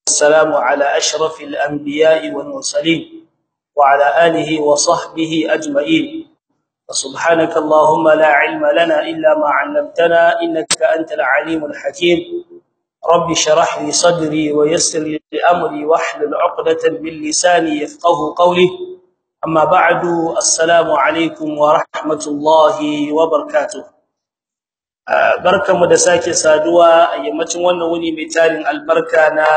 والسلام على أشرف الأنبياء والمرسلين وعلى آله وصحبه أجمعين وسبحانك اللهم لا علم لنا إلا ما علمتنا إنك أنت العليم الحكيم رب شرح لي صدري ويسر لي أمري واحلل عقدة من لساني يفقه قولي أما بعد السلام عليكم ورحمة الله وبركاته barkamu da sake saduwa a yammacin wannan wuni mai tarin albarka na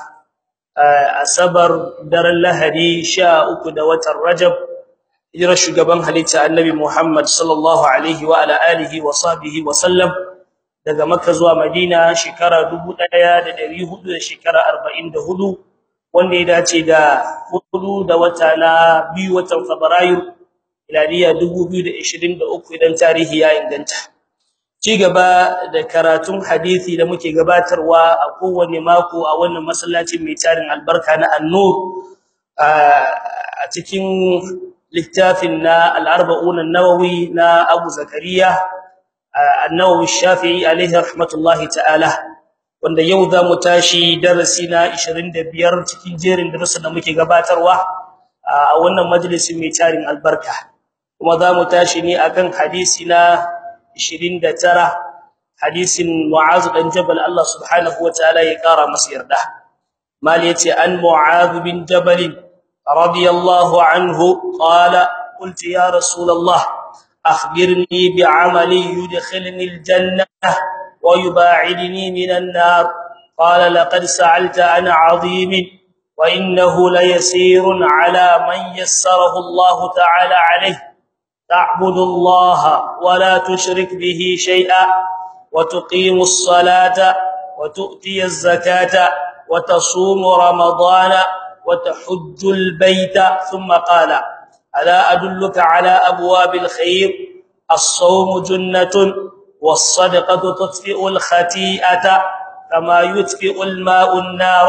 asabar daren lahadi 13 da watan rajab hijirar shugaban halitta annabi Muhammad sallallahu alaihi wa ala alihi wa sahbihi wa sallam daga makka zuwa madina shekara 1400 da shekara 44 wanda ya dace da 4 da wata na biyu watan fabrairu miladiya 2023 idan tarihi ya inganta ci gaba da karatun hadisi da muke gabatarwa a kowane mako a wannan masallacin mai tarin albarka na An-Nur a cikin littafin na al-arba'un an-nawawi na Abu Zakariya an-Nawawi Shafi'i alaihi rahmatullahi ta'ala wanda yau za mu tashi darasi na 25 cikin jerin darussan da muke gabatarwa a wannan majalisin mai tarin albarka kuma za mu tashi ne akan hadisi na 29 hadisin Mu'az dan Jabal Allah subhanahu wataala ya kara masa yarda mal yace an Mu'az bin Jabal radiyallahu anhu qala qult ya rasulullah akhbirni bi'amali yudkhilni aljanna wa yub'idni minan nar qala laqad sa'alta an 'azim wa innahu layasirun 'ala man yassarahu Allah ta'ala 'alayhi تعبد الله ولا تشرك به شيئا وتقيم الصلاة وتؤتي الزكاة وتصوم رمضان وتحج البيت ثم قال ألا أدلك على أبواب الخير الصوم جنة والصدقة تطفئ الخطيئة كما يطفئ الماء النار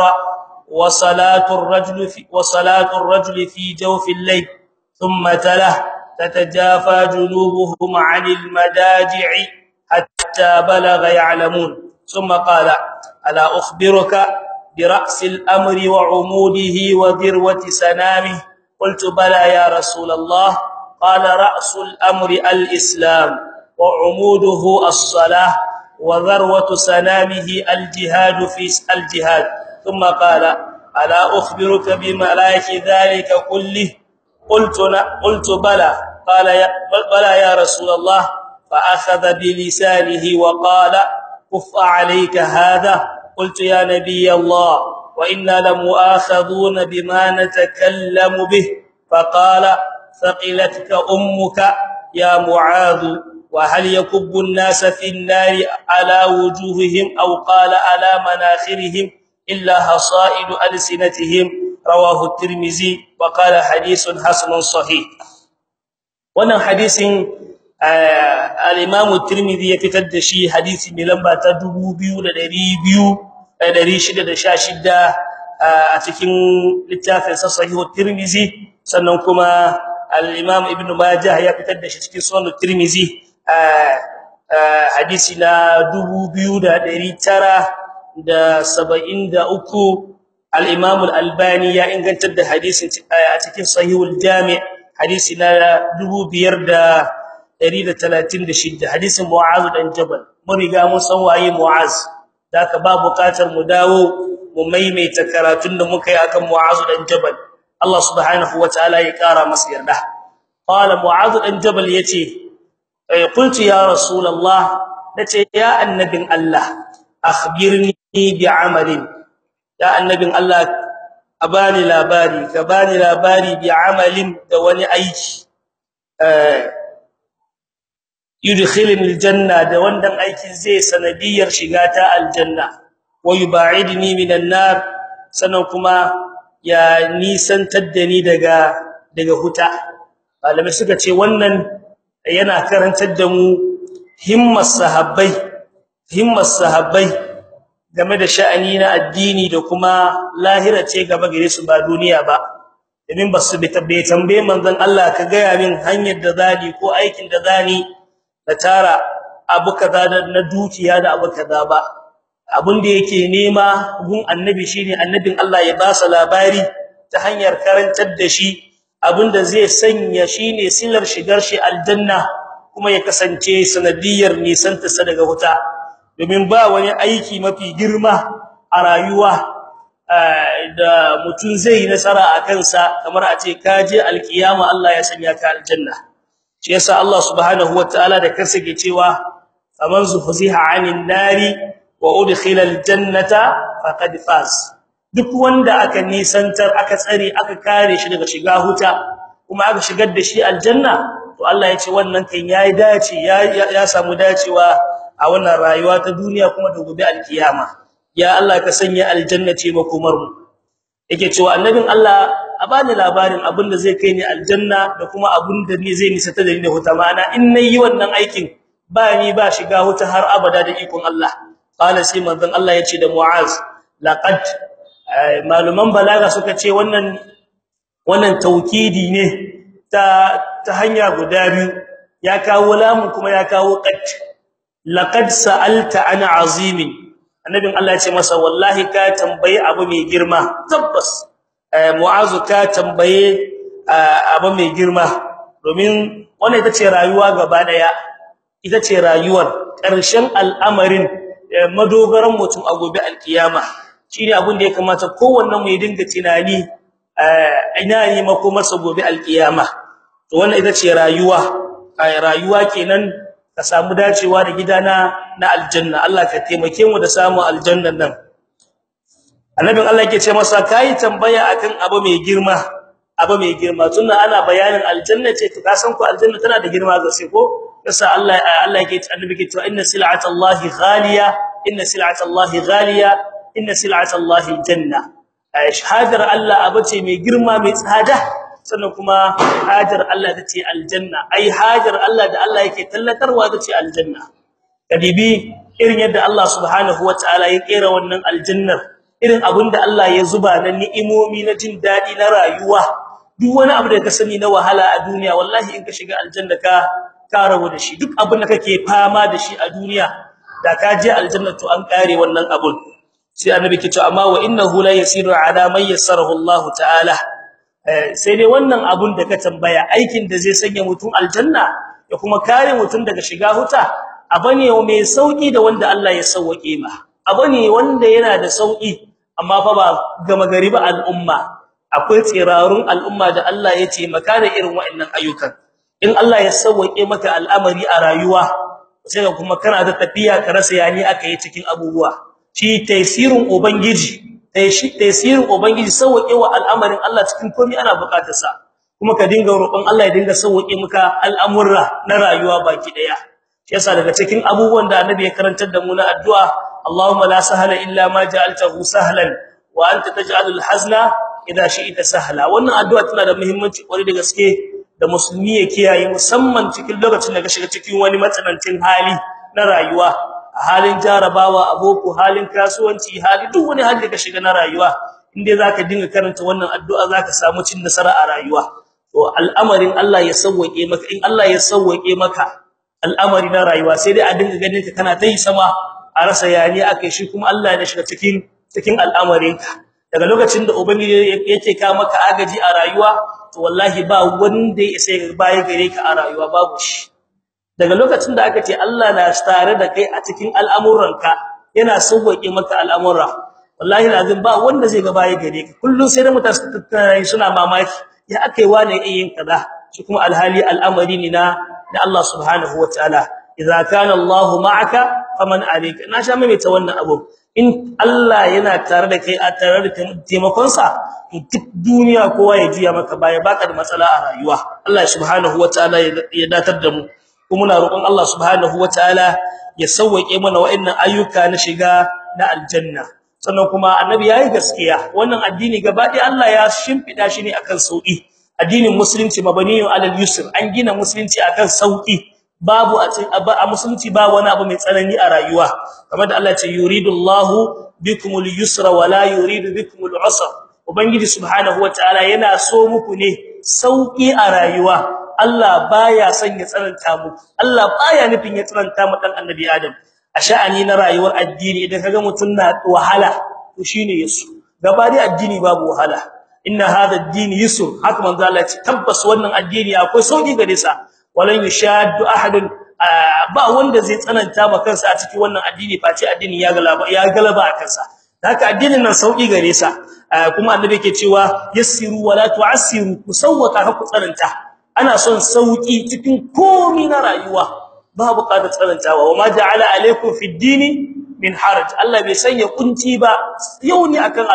وصلاة الرجل في وصلاة الرجل في جوف الليل ثم تله تتجافى جنوبهم عن المداجع حتى بلغ يعلمون ثم قال الا اخبرك براس الامر وعموده وذروه سنامه قلت بلى يا رسول الله قال راس الامر الاسلام وعموده الصلاه وذروه سنامه الجهاد في الجهاد ثم قال الا اخبرك بملائك ذلك كله قلت قلت بلى قال يا بلى يا رسول الله فاخذ بلسانه وقال كف عليك هذا قلت يا نبي الله وانا لمؤاخذون بما نتكلم به فقال ثقلتك امك يا معاذ وهل يكب الناس في النار على وجوههم او قال على مناخرهم الا حصائد السنتهم رواه الترمذي وقال حديث حسن صحيح wannan hadisin al-Imam at-Tirmidhi ya fitar da shi hadisi mai lamba ta 2200 a cikin littafin sa Sahih at-Tirmidhi sannan kuma al-Imam Ibn Majah ya fitar da shi cikin Sunan at-Tirmidhi hadisi na 2973 al-Imam al-Albani ya ingantar da hadisin a cikin Sahihul Jami' hadisi na 5136 hadisin Mu'az dan Jabal mun riga mun san waye Mu'az daka ba bukatar mu dawo mu maimaita karatun da muka yi akan Mu'az dan Jabal Allah subhanahu wataala ya kara masa yarda qala Mu'az dan Jabal yace qultu ya rasulullah nace ya annabin Allah akhbirni bi'amalin ya annabin Allah a bani labari ka bani labari bi amalin da wani aiki eh yudkhilni aljanna da wannan aikin zai sanadiyar shiga ta aljanna wa yubaidni minan nar sanan kuma ya nisantar da ni daga daga huta malamai suka ce wannan yana karantar da mu himmas sahabbai himmas sahabbai game da sha'ani na addini da kuma lahira ce gaba gare su ba duniya ba domin ba su bai tambaye manzon Allah ka ga min hanyar da zani ko aikin da zani na tara abu kaza na dukiya da abu kaza ba abin da yake nema gun annabi shine annabin Allah ya ba sa labari ta hanyar karantar da shi abinda zai sanya shine silar shigar shi aljanna kuma ya kasance sanadiyar nisanta sa daga wuta domin ba wani aiki mafi girma a rayuwa da mutum zai nasara a kansa kamar a ce kaje alkiyama Allah ya sanya ka aljanna shi yasa Allah subhanahu wataala da kansa ke cewa faman zuhziha 'anil nari wa udkhila aljannata faqad faz duk wanda aka nisantar aka tsare aka kare shi daga shiga huta kuma aka shigar da shi aljanna to Allah ya ce wannan kan yayi dace ya ya samu dacewa a wannan rayuwa ta duniya kuma da gobe alkiyama ya Allah ka sanya aljanna ce makomar mu yake cewa annabin Allah a bani labarin abinda zai kai ni aljanna da kuma abinda ne zai nisa ta da ni da huta ma'ana in nayi wannan aikin ba ni ba shiga huta har abada da ikon Allah qala sai manzon Allah yace da Mu'az laqad maluman balaga suka ce wannan wannan taukidi ne ta ta hanya guda biyu ya kawo lamun kuma ya kawo qad laqad sa'alta ana azimin annabin Allah ya ce masa wallahi ka tambaye abu mai girma tabbas mu'azu ka tambaye abu mai girma domin wannan ita ce rayuwa gaba daya ita ce rayuwar ƙarshen al'amarin madogaran mutum a gobe alkiyama shine abin da ya kamata kowannen mu ya dinga tunani ina ne makomarsa gobe alkiyama to wannan ita ce rayuwa rayuwa kenan ka samu dacewa da gidana na aljanna Allah ka taimake mu da samu aljannan nan annabin Allah yake ce masa kai tambaya akan abu mai girma abu mai girma tunda ana bayanin aljanna ce to ka san ko aljanna tana da girma ga sai ko yasa Allah Allah yake annabi yake cewa inna sil'atallahi ghaliya inna sil'atallahi ghaliya inna sil'atallahi aljanna shahadar Allah abace mai girma mai tsada sannan kuma hajar Allah tace aljanna ai hajar Allah da Allah yake tallatarwa tace aljanna kadibi irin yadda Allah subhanahu wataala ya kera wannan aljannar irin abinda Allah ya zuba na ni'imomi na jin dadi na rayuwa duk wani abu da ka sani na wahala a duniya wallahi in ka shiga aljanna ka ka rabu da shi duk abin da kake fama da shi a duniya da ka je aljanna to an kare wannan abun sai annabi ke cewa amma wa innahu la yasiru ala man yassarahu Allah ta'ala sai dai wannan abun da ka tambaya aikin da zai sanya mutum aljanna ya kuma kare mutum daga shiga huta abane mai sauki da wanda Allah ya sauke ma abane wanda yana da sauki amma fa ba gama gari ba al'umma akwai tsirarun al'umma da Allah ya ce maka da irin waɗannan ayyukan in Allah ya sauke maka al'amari a rayuwa sai kuma kana da tafiya ka rasa yani aka yi cikin abubuwa shi tasirin ubangiji tasirin ubangiji sauke wa al'amarin Allah cikin komai ana bukatar sa kuma ka dinga roƙon Allah ya dinga sauke maka al'amurra na rayuwa baki daya shi yasa daga cikin abubuwan da annabi ya karantar da mu na addu'a Allahumma la sahla illa ma ja'altahu sahlan wa anta taj'alul hazna idha shi'ta sahla wannan addu'a tana da muhimmanci kwarai da gaske da musulmi ya kiyaye musamman cikin lokacin da ka shiga cikin wani matsanancin hali na rayuwa a halin jarabawa aboko halin kasuwanci hali duk wani hali da ka shiga na rayuwa inde zaka dinga karanta wannan addu'a zaka samu cin nasara a rayuwa to al'amarin Allah ya sauke maka in Allah ya sauke maka al'amari na rayuwa sai dai a dinga ganin ka kana tayi sama a rasa yani akai shi kuma Allah ya shiga cikin cikin al'amarinka daga lokacin da ubangiji yake ka maka agaji a rayuwa to wallahi ba wanda ya sai baya gare ka a rayuwa babu shi daga lokacin da aka ce Allah na tare da kai a cikin al'amuranka yana sauke maka al'amura wallahi lazim ba wanda zai ga baya gare ka kullun sai da mutane suna mamaki ya akai wani yin kaza shi kuma alhali al'amari ne na da Allah subhanahu wataala idza kana Allah ma'aka faman alayka na sha mai ta wannan abu in Allah yana tare da kai a tare da taimakon sa duk duniya kowa ya juya maka baya baka da matsala a rayuwa Allah subhanahu wataala ya datar da mu kuma muna roƙon Allah subhanahu wataala ya sauke mana wa'annan ayyuka na shiga na aljanna sannan kuma annabi yayi gaskiya wannan addini gaba ɗaya Allah ya shimfida shi ne akan sauki addinin musulunci mabaniyun alal yusr an gina musulunci akan sauki babu a musulunci ba wani abu mai tsanani a rayuwa kamar da Allah ya ce yuridullahu bikumul yusra wala yuridu bikumul usra ubangiji subhanahu wataala yana so muku ne sauki a rayuwa Allah baya son ya tsananta muku Allah baya nufin ya tsananta mu dan annabi Adam a sha'ani na rayuwar addini idan kaga mutun na wahala to shine yasu gaba dai addini babu wahala inna hadha ad-din yusr haka manzo Allah ce tabbas wannan addini akwai sauki gare sa walan yushaddu ahadun ba wanda zai tsananta ma kansa a cikin wannan addini face addini ya galaba ya galaba a kansa haka addinin nan sauki gare sa kuma annabi yake cewa yassiru wala tu'assiru kusawwaka ku tsananta ana son sauki cikin komai na rayuwa ba buƙatar tsanantawa wama ja'ala alaykum fid dini min haraj Allah bai sanya kunci ba yau ne akan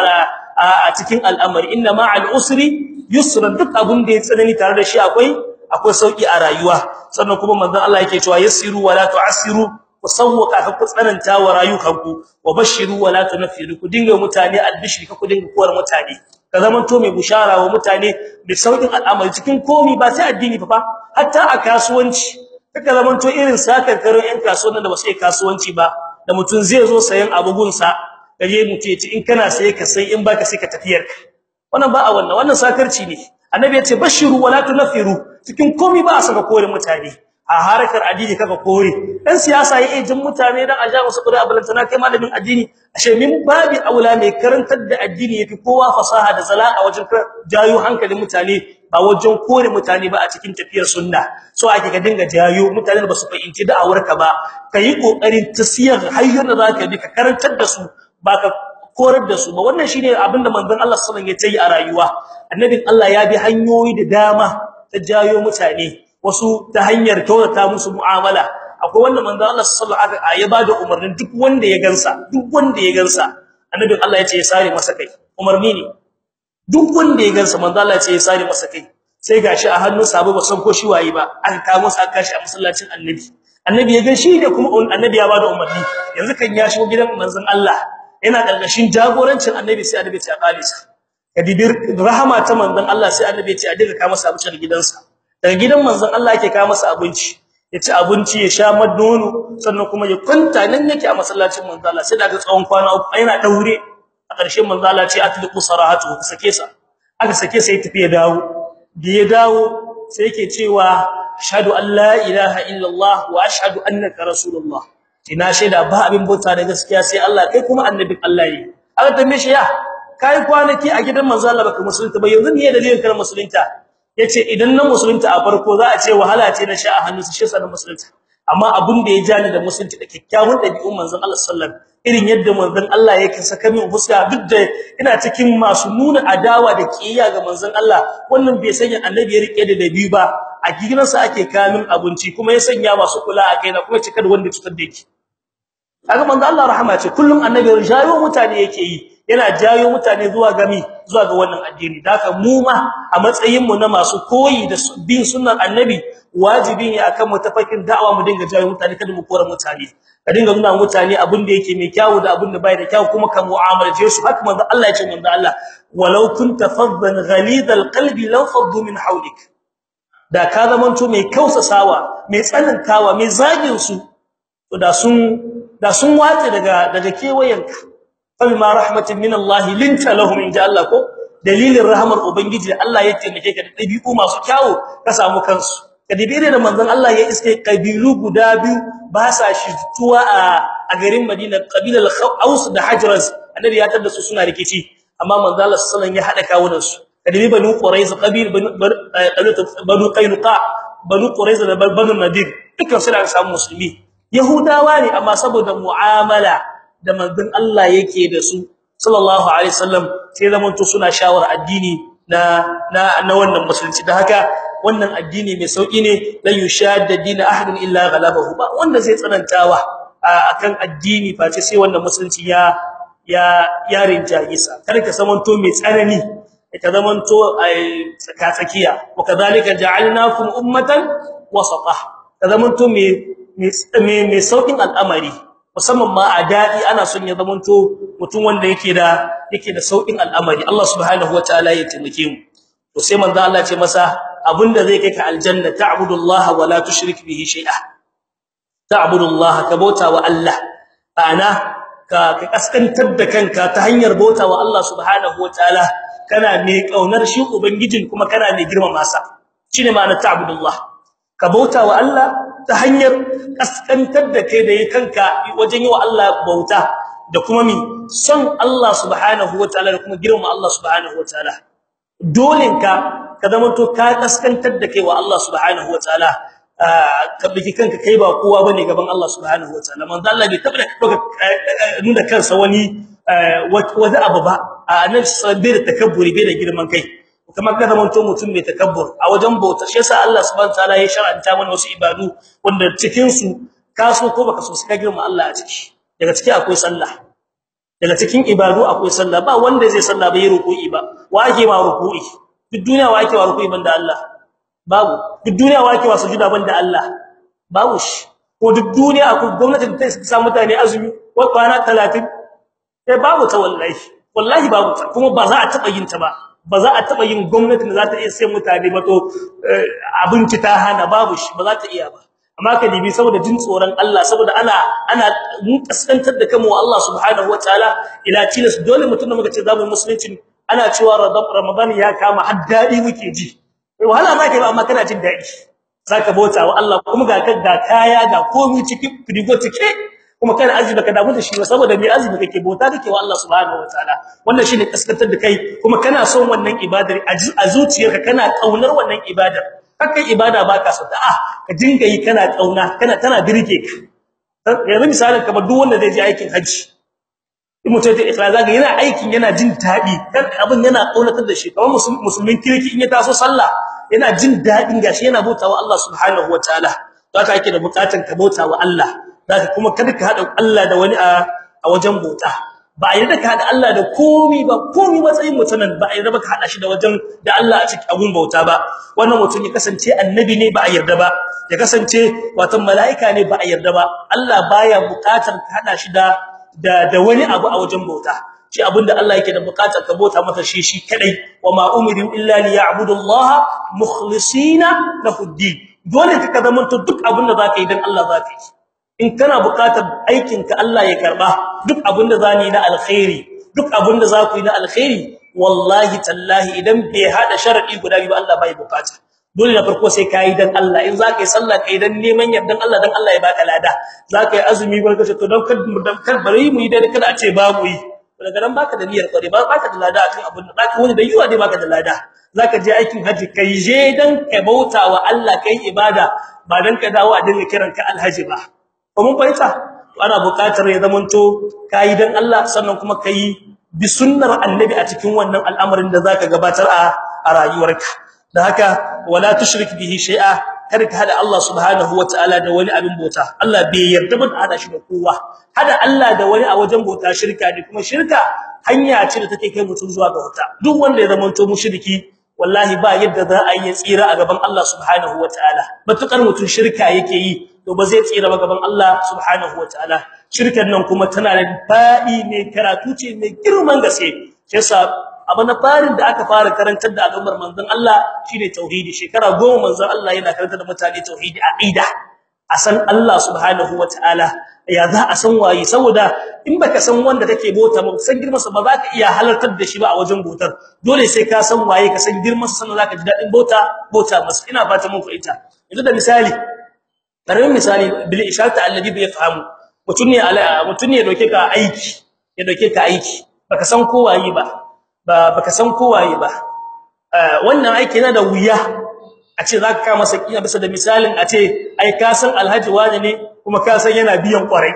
a cikin al'amari inna ma'al usri yusran duk abun da ya tsanani tare da shi akwai akwai sauki a rayuwa sannan kuma manzon Allah yake cewa yassiru wala tu'assiru kusawwaka ku tsananta wa rayukanku wa bashiru wala tunfiru ku dinga mutane albishri ka ku dinga kuwar mutane ka zaman to mai bushara wa mutane da saukin al'amari cikin komi ba sai addini fa hatta a kasuwanci kaka zaman to irin sakarkarin yan kasuwannin da ba sai kasuwanci ba da mutun zai zo sayan abugunsa kaje mutu yace in kana sai ka sai in baka sai ka tafiyar wannan ba a wannan wannan sakarci ne annabi yace bashiru wala tunfiru cikin komi ba a saka kore mutane a harkar addini kaka kore dan siyasa yayi jin mutane dan aja musu kudi abalantana kai malamin addini ashe min babi aula mai karantar da addini yafi kowa fasaha da zalaka wajen jayo hankalin mutane ba wajen kore mutane ba a cikin tafiyar sunna so ake ga dinga jayo mutane ba su fahimci da'awarka ba kai kokarin tasiyar hayyar da zaka bi ka karantar da su ba ka korar da su ba wannan shine abinda manzon Allah sallallahu alaihi wasallam ya yi a rayuwa annabin Allah ya bi hanyoyi da dama ta jayo mutane wasu ta hanyar kyautata musu mu'amala akwai wanda manzo Allah sallallahu alaihi wasallam ya bada umarnin duk wanda ya gansa duk wanda ya gansa annabi Allah ya ce ya sare masa kai umarni ne duk wanda ya gansa manzo Allah ya ce ya sare masa kai sai gashi a hannun sabo ba san ko shi waye ba aka kawo masa aka shi a masallacin annabi annabi ya ga shi ne kuma annabi ya bada umarni yanzu kan ya shigo gidan manzon Allah yana karkashin jagorancin annabi sai annabi ya kale sa kadibir rahama ta manzon Allah sai annabi ya ce a dinga kawo masa abinci gidansa daga gidan manzon Allah yake kawo masa abinci ya ci abinci ya sha madono sannan kuma ya kwanta nan yake a masallacin manzon Allah sai daga tsawon kwana uku yana daure a ƙarshen manzon Allah ce atliqu sarahatu sake sa aka sake sai tafi ya dawo da ya dawo sai yake cewa ashhadu an la ilaha illallah wa ashhadu annaka rasulullah ina shaida ba abin bauta da gaskiya sai Allah kai kuma annabin Allah ne aka tambaye shi ya kai kwanaki a gidan manzon Allah baka musulunta ba yanzu ne dalilin kana musulunta yace idan na musulunta a farko za a ce wahala ce na sha a hannunsa shi yasa na musulunta amma abin da ya jani da musulunci da kikkiawan dabi'un manzon Allah sallallahu irin yadda manzon Allah yake saka min huska duk da ina cikin masu nuna adawa da kiyaya ga manzon Allah wannan bai sanya annabi ya rike da dabi ba a gidansa ake kamin abinci kuma ya sanya masu kula a kaina kuma cika da wanda cutar da yake kaga manzon Allah rahama ce kullum annabi jayo mutane yake yi yana jayo mutane zuwa gami zuwa ga wannan addini daka mu ma a matsayin mu na masu koyi da bin sunnar annabi wajibi ne akan mu tafakin da'awa mu dinga jayo mutane kada mu kora mutane ka dinga nuna mutane abin da yake mai kyau da abin da bai da kyau kuma ka mu'amalace su haka manzo Allah ya ce manzo Allah walau kunta faddan ghalidal qalbi law faddu min hawlik da ka zamanto mai kausasawa mai tsanantawa mai zagin su to da sun da sun wace daga daga kewayenka fabima rahmatin min Allah linta lahum inja Allah ko dalilin rahmar ubangiji Allah ya taimake ka da dabi'u masu kyawu ka samu kansu kadibire da manzon Allah ya iske kabilu guda biyu ba sa shituwa a a garin Madina kabilar Aus da Hajraz annabi ya tada su suna rikici amma manzon Allah sallallahu alaihi wasallam ya hada kawunan su kadibi banu Quraiz qabil banu Qainuqa banu Quraiz da banu Nadir dukkan su da samu musulmi Yahudawa ne amma saboda mu'amala da manzon Allah yake da su sallallahu alaihi wasallam sai zaman to suna shawara addini na na na wannan musulunci da haka wannan addini mai sauki ne la yushadda din ahadin illa ghalabahu ba wanda zai tsanantawa akan addini face sai wannan musulunci ya ya yarin jagisa kada ka zamanto mai tsanani ka zamanto tsaka tsakiya wa kadhalika ja'alnakum ummatan wasata ka zamanto mai mai saukin al'amari musamman ma a dadi ana son ya zamanto mutum wanda yake da yake da saukin al'amari Allah subhanahu wataala ya taimake mu to sai manzo Allah ce masa abinda zai kai ka aljanna ta'budullaha wa la tushrik bihi shay'a ta'budullaha ka bauta wa Allah ana ka ka kaskantar da kanka ta hanyar bauta wa Allah subhanahu wataala kana mai kaunar shi ubangijin kuma kana mai girmama sa shine ma'ana ta'budullah ka bauta wa Allah ta hanyar kaskantar da kai da kanka wajen yi wa Allah bauta da kuma mi son Allah subhanahu wataala da kuma girma Allah subhanahu wataala dolinka ka zama to ka kaskantar da kai wa Allah subhanahu wataala ka biki kanka kai ba kowa bane gaban Allah subhanahu wataala manzo Allah bai taba nuna kansa wani wani abu ba annabi sabbi da takabburi bai da girman kai kamar ka zama to mutum mai takabbur a wajen bauta shi yasa Allah subhanahu wataala ya shar'anta mana wasu ibadu wanda cikin su ka so ko baka so ka girma Allah a ciki daga ciki akwai sallah daga cikin ibadu akwai sallah ba wanda zai sallah bai ruku'i ba wa ake ma ruku'i duk duniya wa ake wa ruku'i banda Allah babu duk duniya wa ake wa sujuda banda Allah babu shi ko duk duniya akwai gwamnati da ta sa mutane azumi ko kwana 30 sai babu ta wallahi wallahi babu ta kuma ba za a taba yin ta ba ba za a taba yin gwamnati da za ta iya sai mutane ba to abinci ta hana babu shi ba za ta iya ba amma ka dibi saboda jin tsoron Allah saboda ana ana mun kaskantar da kanmu Allah subhanahu wataala ila tilas dole mutum da muka ce zamu musulunci ana cewa ramadan ya kama har dadi muke ji wahala ma kai amma kana jin dadi saka bauta wa Allah kuma ga kan ga kaya ga komai cikin frigo cike kuma kana azumi ka damu da shi saboda mai azumi kake bauta kake wa Allah subhanahu wataala wannan shine kaskantar da kai kuma kana son wannan ibadar a zuciyarka kana kaunar wannan ibadar kakai ibada baka so ah ka dinga yi kana kauna kana tana dirke ka yanzu misalin kamar duk wanda zai je aikin haji in mutum da ikhlas zaka yana aikin yana jin dadi kan abin yana kaunatar da shi kamar musulmin kirki in ya taso sallah yana jin dadin gashi yana bautawa Allah subhanahu wataala haka ake da bukatun ka bautawa Allah zaka kuma kada ka hada Allah da wani a wajen bauta ba a yarda ka hada Allah da komai ba komai matsayin mutanen ba a yarda ba ka hada shi da wajen da Allah a cikin abun bauta ba wannan mutum ya kasance annabi ne ba a yarda ba ya kasance wato malaika ne ba a yarda ba Allah baya bukatar ka hada shi da da wani abu a wajen bauta shi abinda Allah yake da bukatar ka bauta masa shi shi kadai wa ma umiru illa liya'budu Allah mukhlisina lahu din dole ka zamanto duk abinda zaka yi dan Allah zaka yi in kana buƙatar aikin ka Allah ya karba duk abinda zani na alkhairi duk abinda zaku yi na alkhairi wallahi tallahi idan bai hada sharadi guda biyu Allah bai bukata dole na farko sai kai dan Allah in zaka yi sallah kai dan neman yardan Allah dan Allah ya baka lada zaka yi azumi barka to dan kar dan kar bari mu yi dai kada a ce ba mu yi daga nan baka da niyyar kware ba baka da lada akan abin da zaka wani da yiwa dai baka da lada zaka je aikin haji kai je dan ka bautawa Allah kai ibada ba dan ka dawo a dinga kiranka alhaji ba ko mun fahimta to ana buƙatar ya zamanto kai dan Allah sannan kuma kai bi sunnar annabi a cikin wannan al'amarin da zaka gabatar a a rayuwarka da haka wala tushrik bihi shay'a kada ka hada Allah subhanahu wataala da wani abin bauta Allah bai yarda ba da hada shi da kowa hada Allah da wani a wajen bauta shirka ne kuma shirka hanya ce da take kai mutum zuwa ga wuta duk wanda ya zamanto mushriki wallahi ba yadda za a yi tsira a gaban Allah subhanahu wataala matukar mutum shirka yake yi to ba zai tsira ba gaban Allah subhanahu wataala shirkan nan kuma tana da fadi mai karatu ce mai girman gaske yasa abu na farin da aka fara karantar da al'ummar manzon Allah shine tauhidi shekara 10 manzon Allah yana karantar da mutane tauhidi aqida a san Allah subhanahu wataala ya za a san waye saboda in baka san wanda kake bota ba san girman sa ba za ka iya halartar da shi ba a wajen botar dole sai ka san waye ka san girman sa sannan zaka ji dadin bota bota masa ina fata mun fahimta yanzu da misali karamin misali bil isharati alladhi bi yafhamu mutun ne mutun ne doke ka aiki ya doke ka aiki baka san ko waye ba ba baka san ko waye ba wannan aiki yana da wuya a ce zaka ka masa kina bisa da misalin a ce ai ka san alhaji wani ne kuma ka san yana biyan kwarai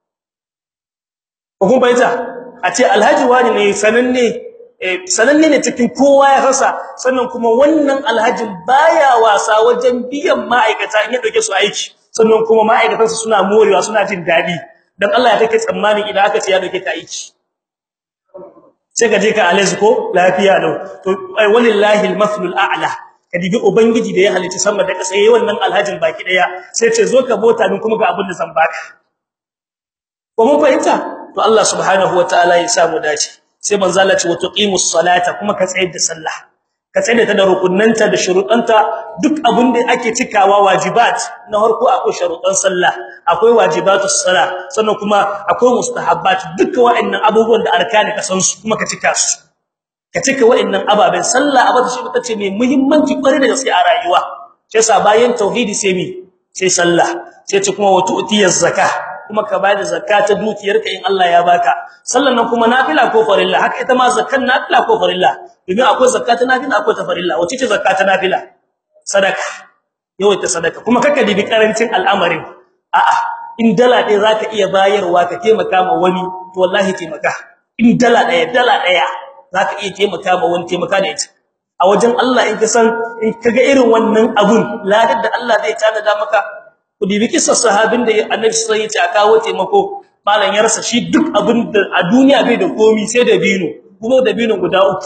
ko kuma ita a ce alhaji wani ne sananne sananne ne cikin kowa ya rasa sannan kuma wannan alhajin baya wasa wajen biyan ma'aikata in ya dauke su aiki sannan kuma ma'aikatan su suna morewa suna jin dadi dan Allah ya take tsammanin idan aka ce ya dauke ka aiki sai ka je ka alazi ko lafiya lau to walillahi almathlul a'la kadibi ubangiji da ya halitta sama da kasa yayin wannan alhajin baki daya sai ce zo ka bota min kuma ga abin da zan baka ko mun fahimta to Allah subhanahu wataala ya samu dace sai manzo Allah ce wa tuqimus salata kuma ka tsayar da sallah ka tsayar da rukunnanta da shuruɗanta duk abin da ake cikawa wajibat na harko akwai sharuɗan sallah akwai wajibatus salah sannan kuma akwai mustahabbat duka wa'annan abubuwan da arkani ka san su kuma ka cika su ka cika wa'annan ababen sallah abata shi tace mai muhimmanci kware da gaske a rayuwa shi yasa bayan tauhidi sai mi sai sallah sai ce kuma wa tu'tiyaz zakah kuma ka bada zakka ta dukiyarka in Allah ya baka sallan nan kuma nafila ko farilla haka ita ma zakkan nafila ko farilla domin akwai zakka ta nafila akwai ta farilla wace ce zakka ta nafila sadaka yawaita sadaka kuma kaka dibi karancin al'amarin a'a in dala ɗaya zaka iya bayarwa ka taimaka ma wani to wallahi taimaka in dala ɗaya dala ɗaya zaka iya taimaka ma wani taimaka da ita a wajen Allah in ka san in kaga irin wannan abun ladar da Allah zai tanada maka ku dibi kissa sahabin da Annabi sallallahu alaihi wasallam ya kawo taimako malan ya rasa shi duk abin da a duniya bai da komi sai da bino kuma da bino guda uku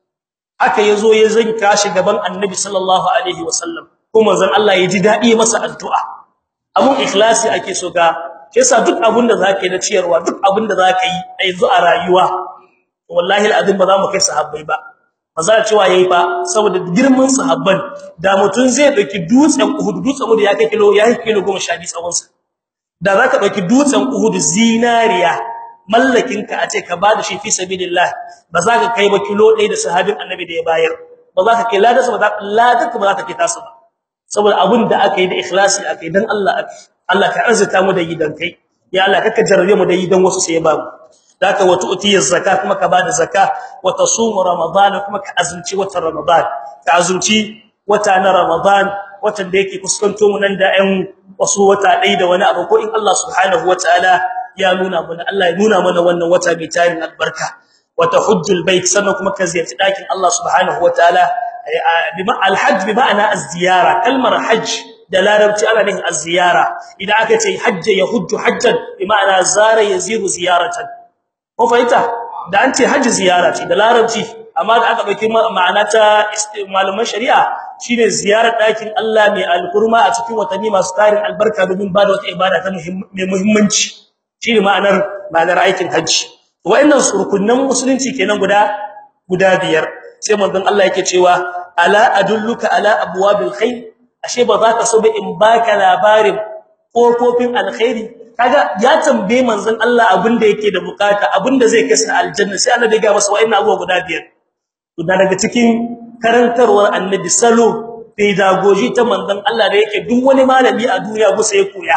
haka yazo ya zanka shi gaban Annabi sallallahu alaihi wasallam kuma zan Allah ya ji dadi masa addu'a abun ikhlasi ake so ga yasa duk abin da zaka yi na ciyarwa duk abin da zaka yi a yanzu a rayuwa wallahi alazim ba za mu kai sahabbai ba maza cewa yayi ba saboda girman sahabban da mutun zai dauki dutsen Uhud dutsen Uhud ya kai kilo ya kai kilo 12 tsawon sa da zaka dauki dutsen Uhud zinariya mallakin ka a ce ka bada shi fi sabilillah ba za ka kai ba kilo 1 da sahabin annabi da ya bayar ba za ka kai ladarsa ba za ka ladarka ba za ka kai tasu ba saboda abin da aka yi da ikhlasi aka yi dan Allah aka Allah ka arzuta mu da gidan kai ya Allah kaka jarrabe mu da gidan wasu sai ya ba mu zaka wa tu'ti zakat kuma ka bada zakka wa tasumu ramadan kuma ka azumci watan ramadan ka azumci wata na ramadan watan da yake kuskanto mu nan da ɗan wasu wata ɗaya da wani abu ko in Allah subhanahu wataala ya nuna mana Allah ya nuna mana wannan wata mai tarin albarka wa tahujjul bait sannan kuma ka ziyarci dakin Allah subhanahu wataala bima alhajj bi ma'ana az-ziyara kalmar hajj da larabci ana nufin az-ziyara idan aka ce hajja yahujju hajjan bi ma'ana zara yaziru ziyaratan ko fahimta da an ce haji ziyara ce da larabci amma da aka dauki ma'ana ta malaman shari'a shine ziyarar dakin Allah mai alkurma a cikin watanni masu tarin albarka domin ba da wata ibada ta mai muhimmanci shine ma'anar ma'anar aikin haji wa'annan rukunan musulunci kenan guda guda biyar sai manzon Allah yake cewa ala adulluka ala abwabil khair ashe ba za ka so ba in baka labarin kofofin alkhairi kaga ya tambaye manzon Allah abinda yake da bukata abinda zai kai sa aljanna sai Allah ya ga masa wa'annan abubuwa guda biyar to daga cikin karantarwar annabi salo pedagogy ta manzon Allah da yake duk wani malami a duniya gusa ya koya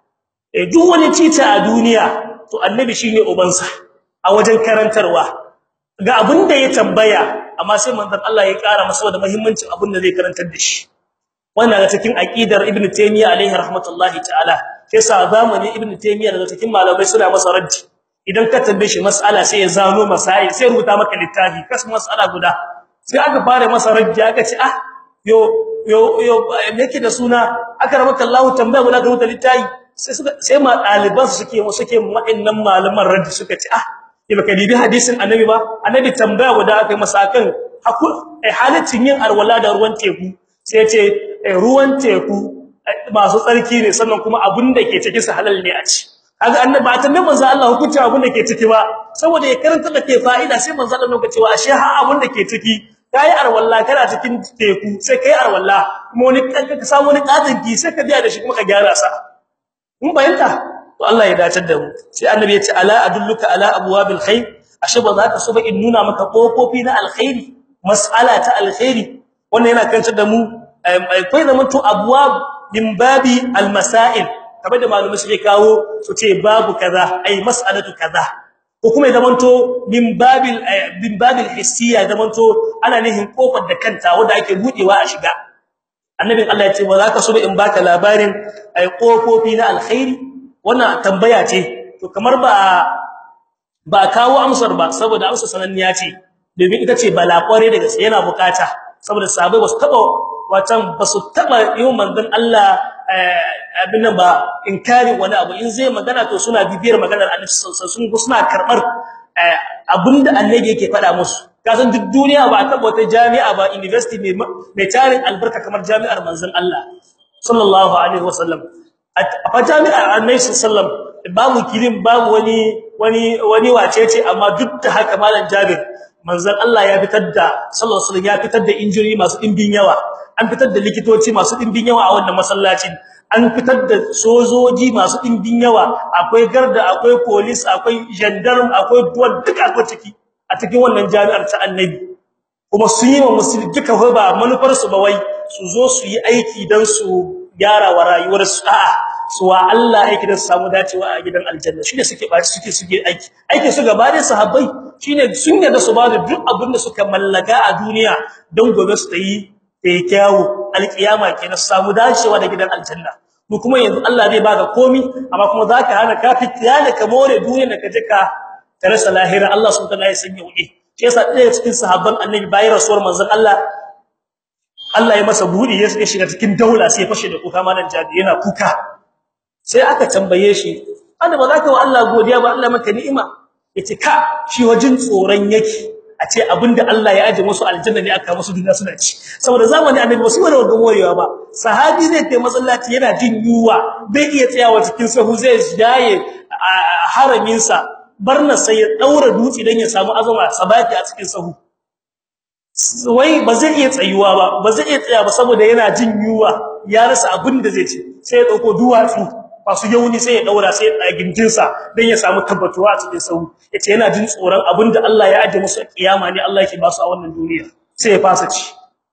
eh duk wani tita a duniya to annabi shine ubansa a wajen karantarwa ga abinda ya tambaya amma sai manzon Allah ya kara masa da muhimmancin abinda zai karantar da shi wannan ga cikin aqidar ibnu taymiya alaihi rahmatullahi ta'ala yasa zamani ibnu taymiya daga cikin malamai suna masa raddi idan ka tambaye shi mas'ala sai ya zano masai sai rubuta maka littafi kas mas'ala guda sai aka fara masa raddi aka ce ah yo yo yo yake da suna aka rabaka Allah tambaya guda ka rubuta littafi sai suka sai ma daliban su suke suke wa'annan malaman raddi suka ce ah ya baka dibi hadisin annabi ba annabi tambaya guda aka masa kan hakul halaccin yin arwala da ruwan teku sai ya ce ruwan teku masu tsarki ne sannan kuma abin da ke ciki su halal ne a ci kaga annabi ba tambaye manzo Allah hukunci abin da ke ciki ba saboda ya karanta da ke fa'ida sai manzo Allah lokaci cewa ashe ha abin da ke ciki kai arwalla kana cikin teku sai kai arwalla kuma wani ka samu wani katin ki sai ka biya da shi kuma ka gyara sa mun bayanta to Allah ya dace da mu sai annabi ya ce ala adulluka ala abwabil khair ashe ba za ka so ba in nuna maka kofofi na alkhairi mas'ala ta alkhairi wannan yana kantar da mu akwai zaman to abwab min babi almasail kamar da malumai suke kawo su ce babu kaza ai mas'alatu kaza ko kuma ya zamanto min babil min babil hissiya zamanto ana nihin kofar da kanta wanda ake budewa a shiga annabin Allah ya ce ba za ka so in baka labarin ai kofofi na alkhairi wannan tambaya ce to kamar ba ba kawo amsar ba saboda amsar sananniya ce domin ita ce bala kware daga sai yana bukata saboda sabai wasu taba watan basu taba yin manzon Allah abin ba inkari wani abu in zai magana to suna bibiyar maganar Annabi sallallahu alaihi wasallam suna karbar abinda Annabi yake faɗa musu kasan duk duniya ba ta wata jami'a ba university mai mai tarin albarka kamar jami'ar manzon Allah sallallahu alaihi wasallam a jami'ar Annabi sallallahu alaihi wasallam babu kirin babu wani wani wani wacece amma duk da haka malam Jabir manzon Allah ya fitar da sallallahu alaihi wasallam ya fitar da injuri masu dimbin yawa an fitar da likitoci masu dimbin yawa a wannan masallacin an fitar da sojoji masu dimbin yawa akwai garda akwai police akwai gendarme akwai duwan duka akwai ciki a cikin wannan jami'ar ta annabi kuma su yi wa musulmi duka ba manufar su ba wai su zo su yi aiki dan su gyara wa rayuwar su a'a su wa Allah yake da su samu dacewa a gidan aljanna shine suke ba suke suke aiki aiki su gaba da sahabbai shine sun yarda su ba da duk abin da suka mallaka a duniya don gobe su yi tayi kyawu alkiyama kenan su samu dacewa da gidan aljanna mu kuma yanzu Allah zai baka komi amma kuma zaka hana ka fitiya da ka more duniya da ka je ka rasa lahira Allah subhanahu wa ta'ala ya sanya wuce shi yasa ɗaya cikin sahabban annabi bayan rasuwar manzon Allah Allah ya masa budi ya shiga cikin daula sai ya fashe da kuka malan jadi yana kuka sai aka tambaye shi anda ba za ka wa Allah godiya ba Allah maka ni'ima yace ka shi wajin tsoron yake a ce abinda Allah ya aje musu aljanna ne aka musu duniya suna ci saboda zamani annabi ba su wani wanda morewa ba sahabi zai kai masallaci yana jin yuwa bai iya tsayawa cikin sahu zai jaye haramin sa barna sai ya daura dutse dan ya samu azama sabati a cikin sahu wai ba zai iya tsayuwa ba ba zai iya tsaya ba saboda yana jin yuwa ya rasa abin da zai ci sai ya dauko duwatsu masu yauni sai ya daura sai ya gindin sa dan ya samu tabbatuwa a cikin sahu yace yana jin tsoron abin da Allah ya aje musu a kiyama ne Allah yake ba su a wannan duniya sai ya fasa ci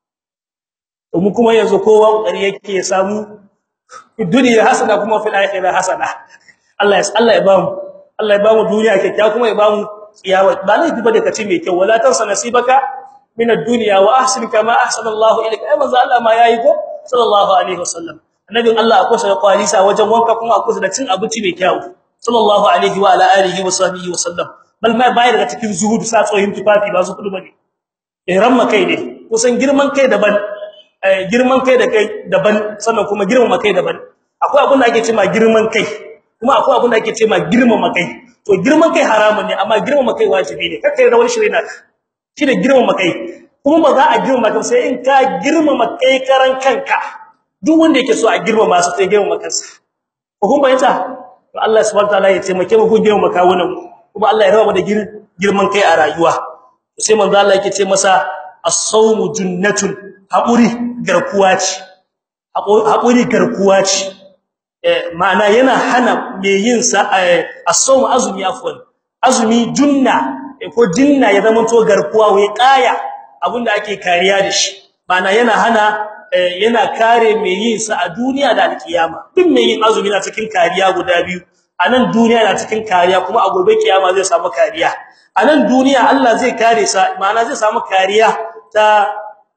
to mu kuma yanzu kowa kokari yake ya samu duniya hasana kuma fil akhirah hasana Allah ya Allah ya ba mu Allah ya ba mu duniya kyakkyawa kuma ya ba mu kiyama ba ne ba da kace mai kyau wala tansa nasibaka min ad-dunya wa ahsin kama ahsana Allah ilayka ai manzo Allah ma yayi ko sallallahu alaihi wasallam annabin Allah akwai sa kwalisa wajen wanka kuma akwai sa da cin abinci mai kyau sallallahu alaihi wa ala alihi wa sahbihi wasallam bal ma bayar daga cikin zuhud sa tsoyin tufafi ba su kudu bane ihram makai ne kusan girman kai daban girman kai da kai daban sannan kuma girman kai daban akwai abin da ake cewa girman kai kuma akwai abin da ake cewa girman kai to girman kai haramun ne amma girman kai wajibi ne kakkai da wani shirina shi da girman kai kuma ba za a girma kai sai in ka girmama kai karan kanka duk wanda yake so a girmama su sai girmama kansa ko kun bayyana to Allah subhanahu wataala ya taimake mu ku girmama kawunan kuma Allah ya raba mu da girman kai a rayuwa to sai manzo Allah yake ce masa as-sawmu junnatun haƙuri garkuwa ce haƙuri garkuwa ce ma'ana yana hana me yin sa as-sawmu azumi afwan azumi junna ko jinna ya zama to garkuwa wai kaya abinda ake kariya da shi ma'ana yana hana yana kare me yin sa a duniya da alkiyama duk me yin azumi na cikin kariya guda biyu a nan duniya na cikin kariya kuma a gobe kiyama zai samu kariya a nan duniya Allah zai kare sa ma'ana zai samu kariya ta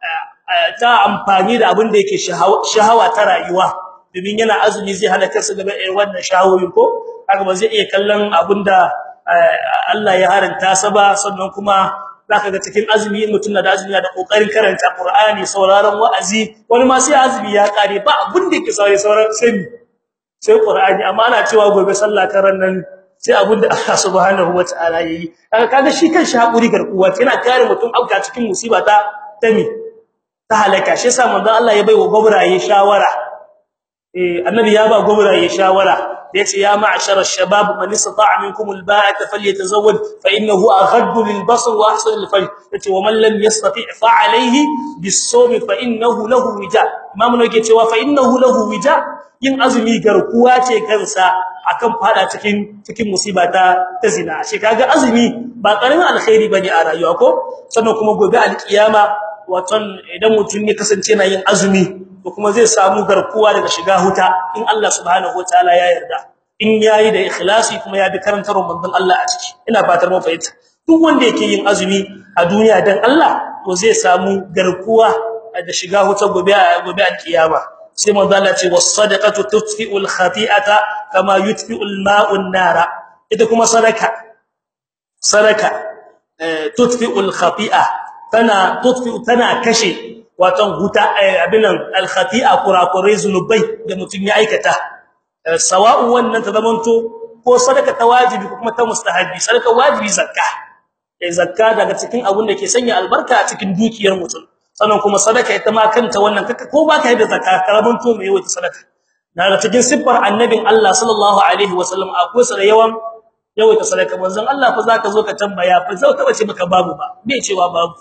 ta amfani da abin da yake shahawa ta rayuwa domin yana azumi zai hana kansa daga irin wannan shahawoyin ko haka ba zai iya kallon abinda Allah ya haranta sa ba sannan kuma zaka ga cikin azumi mutum da azumi da kokarin karanta Qur'ani sauraron wa'azi wani ma sai azumi ya kare ba abin da yake saurare sauran sai sai Qur'ani amma ana cewa gobe sallah karan nan sai abin da Allah subhanahu wataala yayi kaga kaga shi kan shi hakuri garkuwa yana kare mutum auka cikin musiba ta tami ta halaka shi yasa manzon Allah ya baiwa gobraye shawara eh annabi ya ba gobraye shawara yace ya ma'shar ash-shabab man istata'a minkum al-ba'ata falyatazawwaj fa innahu aghaddu lil-basar wa ahsanu lil-farj yace wa man lam yastati' fa 'alayhi bis-sawm fa innahu lahu wija imam ne yake cewa fa innahu lahu wija yin azumi garkuwa ce kansa akan fada cikin cikin musiba ta ta zina shi kaga azumi ba karamin alkhairi bane a rayuwa ko sannan kuma gobe al-kiyama waton idan mutum ya kasance na yin azumi to kuma zai samu garkuwa daga shiga huta in Allah subhanahu wataala ya yarda in yayi da ikhlasi kuma ya bi karantarwar manzon Allah a ciki ina fatar mun fahimta duk wanda yake yin azumi a duniya dan Allah to zai samu garkuwa da shiga huta gobe gobe al-kiyama sai manzon Allah ce was-sadaqatu tutfi'u al-khati'ata kama yutfi'u al-ma'u an-nara ita kuma sadaka sadaka tutfi'u al-khati'a tana tutfi'u tana kashe watan huta abinan al-khati'a kurakurai zunubai da mutun ya aikata sawa'un wannan ta zamanto ko sadaka ta wajibi ko kuma ta mustahabi sadaka wajibi zakka eh zakka daga cikin abun da ke sanya albarka a cikin dukiyar mutum sannan kuma sadaka ita ma kanta wannan kaka ko baka yi da zakka karaman to mai yawa sadaka daga cikin siffar annabin Allah sallallahu alaihi wasallam akwai sa da yawan yawaita sadaka manzon Allah fa zaka zo ka tambaya fa zai taba ce maka babu ba bai cewa babu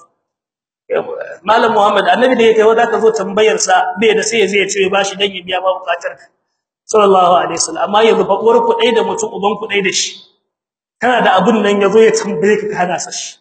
malam muhammad annabi da yake wanda ka zo tambayar sa bai da sai zai ce bashi dan ya biya ba bukatar ka sallallahu alaihi wasallam amma yanzu fa uwar ku dai da mutum uban ku dai da shi kana da abun nan yazo ya tambaye ka kana sa shi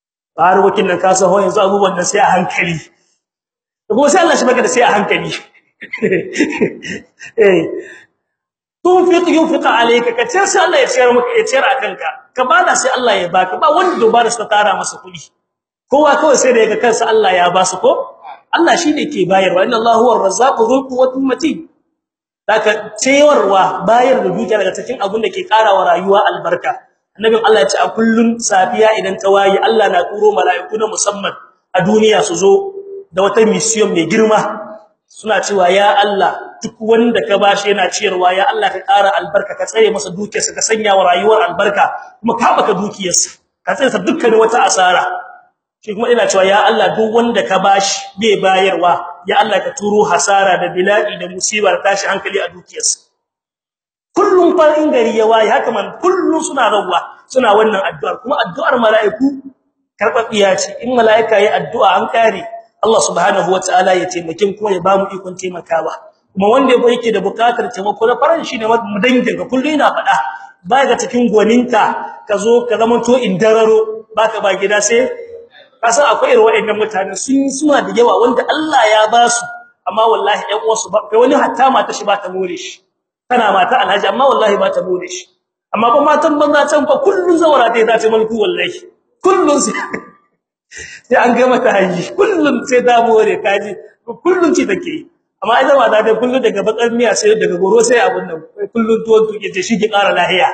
har wakin nan ka san ho yanzu abubuwan nan sai a hankali kuma sai Allah shi baka da sai a hankali eh tunfiq yunfiq alayka ka ce sai Allah ya ciyar maka ya ciyar akan ka ka bada sai Allah ya baka ba wanda dubara sa tara masa kudi kowa kawai sai da yaga kansa Allah ya ba su ko Allah shine ke bayarwa inna Allahu ar-razzaqu dhul quwwati matin daga ciyarwa bayar da dukiya daga cikin abun da ke karawa rayuwa albarka annabin Allah ya ce a kullun safiya idan ta wayi Allah na turo mala'iku na musamman a duniya su zo da wata mission mai girma suna cewa ya Allah duk wanda ka bashi yana ciyarwa ya Allah ka ƙara albarka ka tsare masa dukiyarsa ka sanya wa rayuwar albarka kuma ka baka dukiyarsa ka tsare sa dukkan wata asara shi kuma ina cewa ya Allah duk wanda ka bashi bai bayarwa ya Allah ka turo hasara da bila'i da musibar tashi hankali a dukiyarsa kullum farin gari ya waye haka man kullum suna rawwa suna wannan addu'ar kuma addu'ar mala'iku karbabiya ce in mala'ika yi addu'a an kare Allah subhanahu wataala ya taimake kuma ya bamu ikon taimakawa kuma wanda yake da bukatar taimako na faran shi ne mu dangin ka kullu ina faɗa ba ga cikin gwaninka ka zo ka zama to indararo baka ba gida sai kasan akwai irin waɗannan mutane sun suna da yawa wanda Allah ya ba su amma wallahi ɗan uwansu ba kai wani hatta mata shi ba ta more shi kana mata alhaji amma wallahi ba ta more shi amma ba matan banza can fa kullun zawara ta za ta mulku wallahi kullun sai sai an ga mata haji kullun sai da more kaji kullun ci take amma ita ba da kullun daga bakar miya sai daga goro sai abun nan kullun tuwon tuke ce shi ki ƙara lahiya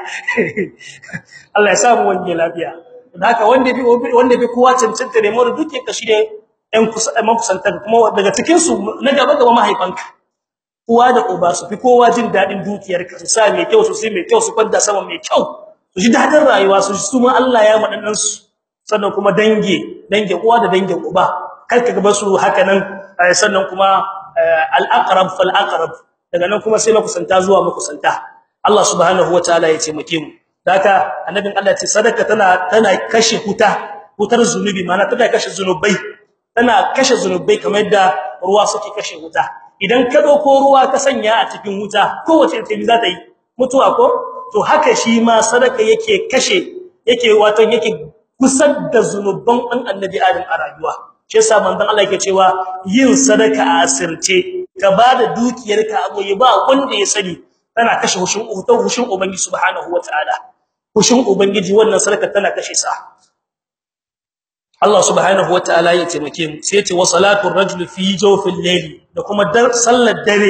Allah ya samu wange lafiya haka wanda bi wanda bi kowa cancanta ne mu duke ka shi ne ɗan kusantar kuma daga cikin su na gaba gaba mahaifanka uwa da uba su fi kowa jin dadin dukiyarka su sa mai kyau su sai mai kyau su kwanda sama mai kyau su ji dadin rayuwa su su ma Allah ya madannan su sannan kuma dange dange uwa da dange uba kar ka gaba su haka nan sannan kuma al-aqrab fal aqrab daga nan kuma sai makusanta zuwa makusanta Allah subhanahu wataala ya taimake mu haka annabin Allah ce sadaka tana tana kashe huta hutar zunubi mana tana kashe zunubai tana kashe zunubai kamar yadda ruwa suke kashe wuta idan ka dauko ruwa ka sanya a cikin wuta kowace ta za ta yi mutuwa ko to haka shi ma sadaka yake kashe yake wato yake kusar da zunuban an annabi adam a rayuwa shi yasa manzon Allah yake cewa yin sadaka a asirce ka bada dukiyarka a goyi ba wanda ya sani tana kashe hushin hushin ubangiji subhanahu wataala hushin ubangiji wannan sadaka tana kashe sa Allah subhanahu wataala ya taimake mu sai ce wa salatu ar-rajul fi jawfil layli da kuma sallar dare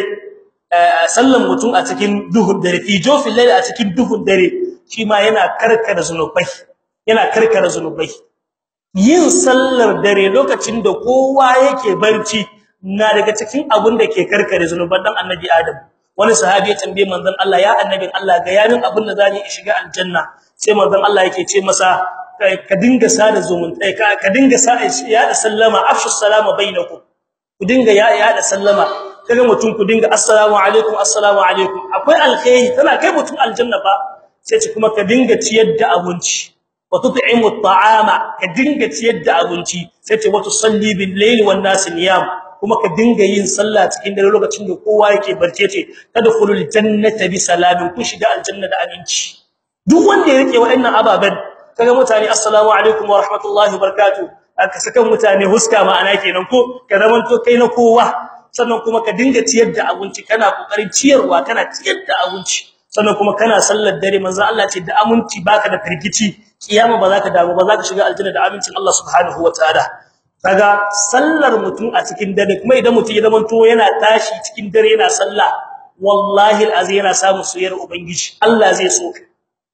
sallan mutum a cikin duhun dare fi jawfil layli a cikin duhun dare shi ma yana karkara zanubai yana karkara zanubai yin sallar dare lokacin da kowa yake barci na daga cikin abun da ke karkare zanuban dan annabi Adam wani sahabi ya tambaye manzon Allah ya annabin Allah ga yanin abun da zani shiga aljanna sai manzon Allah yake ce masa ka dinga sada zumunta ka ka dinga sa ya da sallama afshu salama bainakum ku dinga ya ya da sallama kaga mutum ku dinga assalamu alaikum assalamu alaikum akwai alkhairi tana kai mutum aljanna ba sai ce kuma ka dinga ciyar da abinci wa tut'imu at'ama ka dinga ciyar da abinci sai ce wa tusalli bil layli wan nas niyam kuma ka dinga yin sallah cikin dare lokacin da kowa yake barce ce tadkhulul jannata bi salamin ku shiga aljanna da aminci duk wanda ya rike wa'annan ababan kaga mutane assalamu alaikum wa rahmatullahi wa barakatuh aka saka mutane huska ma'ana kenan ko ka zaman to kai na kowa sannan kuma ka dinga ciyar da abinci kana kokarin ciyarwa kana ciyar da abinci sannan kuma kana sallar dare manzo Allah ce da aminci baka da firgici kiyama ba za ka damu ba za ka shiga aljanna da amincin Allah subhanahu wataala kaga sallar mutum a cikin dare kuma idan mutum ya zaman to yana tashi cikin dare yana sallah wallahi alazim yana samu soyayyar ubangiji Allah zai so ka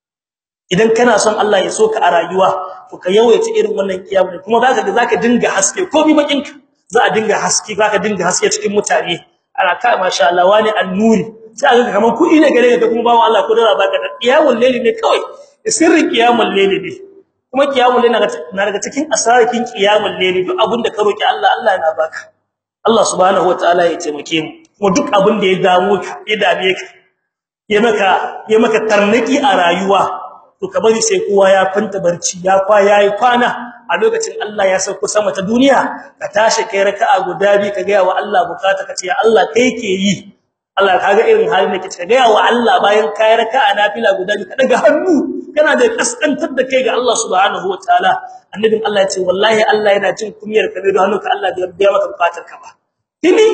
idan kana son Allah ya soka a rayuwa to ka yawaita irin wannan kiyamu kuma zaka ga zaka dinga haske komai bakin ka za a dinga haske zaka dinga haske cikin mutane ana ka masha Allah wani annuri sai aka kaman kudi ne gare ka kuma bawo Allah ko dara baka kiyamul layli ne kawai sirrin kiyamul layli ne kuma kiyamul layli na daga cikin asarakin kiyamul layli duk abinda ka roki Allah Allah yana baka Allah subhanahu wataala ya taimake mu kuma duk abinda ya damu ka ya dame ka ya maka ya maka tarnaki a rayuwa to ka bari sai kowa ya kwanta barci ya kwa yayi kwana a lokacin Allah ya sauko sama ta duniya ka tashi kai raka'a guda bi ka ga wa Allah bukata ka ce ya Allah kai ke yi Allah kaga irin halin da kike ga wa Allah bayan kai raka'a nafila guda bi ka daga hannu kana da kaskantar da kai ga Allah subhanahu wataala annabin Allah ya ce wallahi Allah yana jin kunyar ka da hannunka Allah bai biya maka bukatar ka ba tini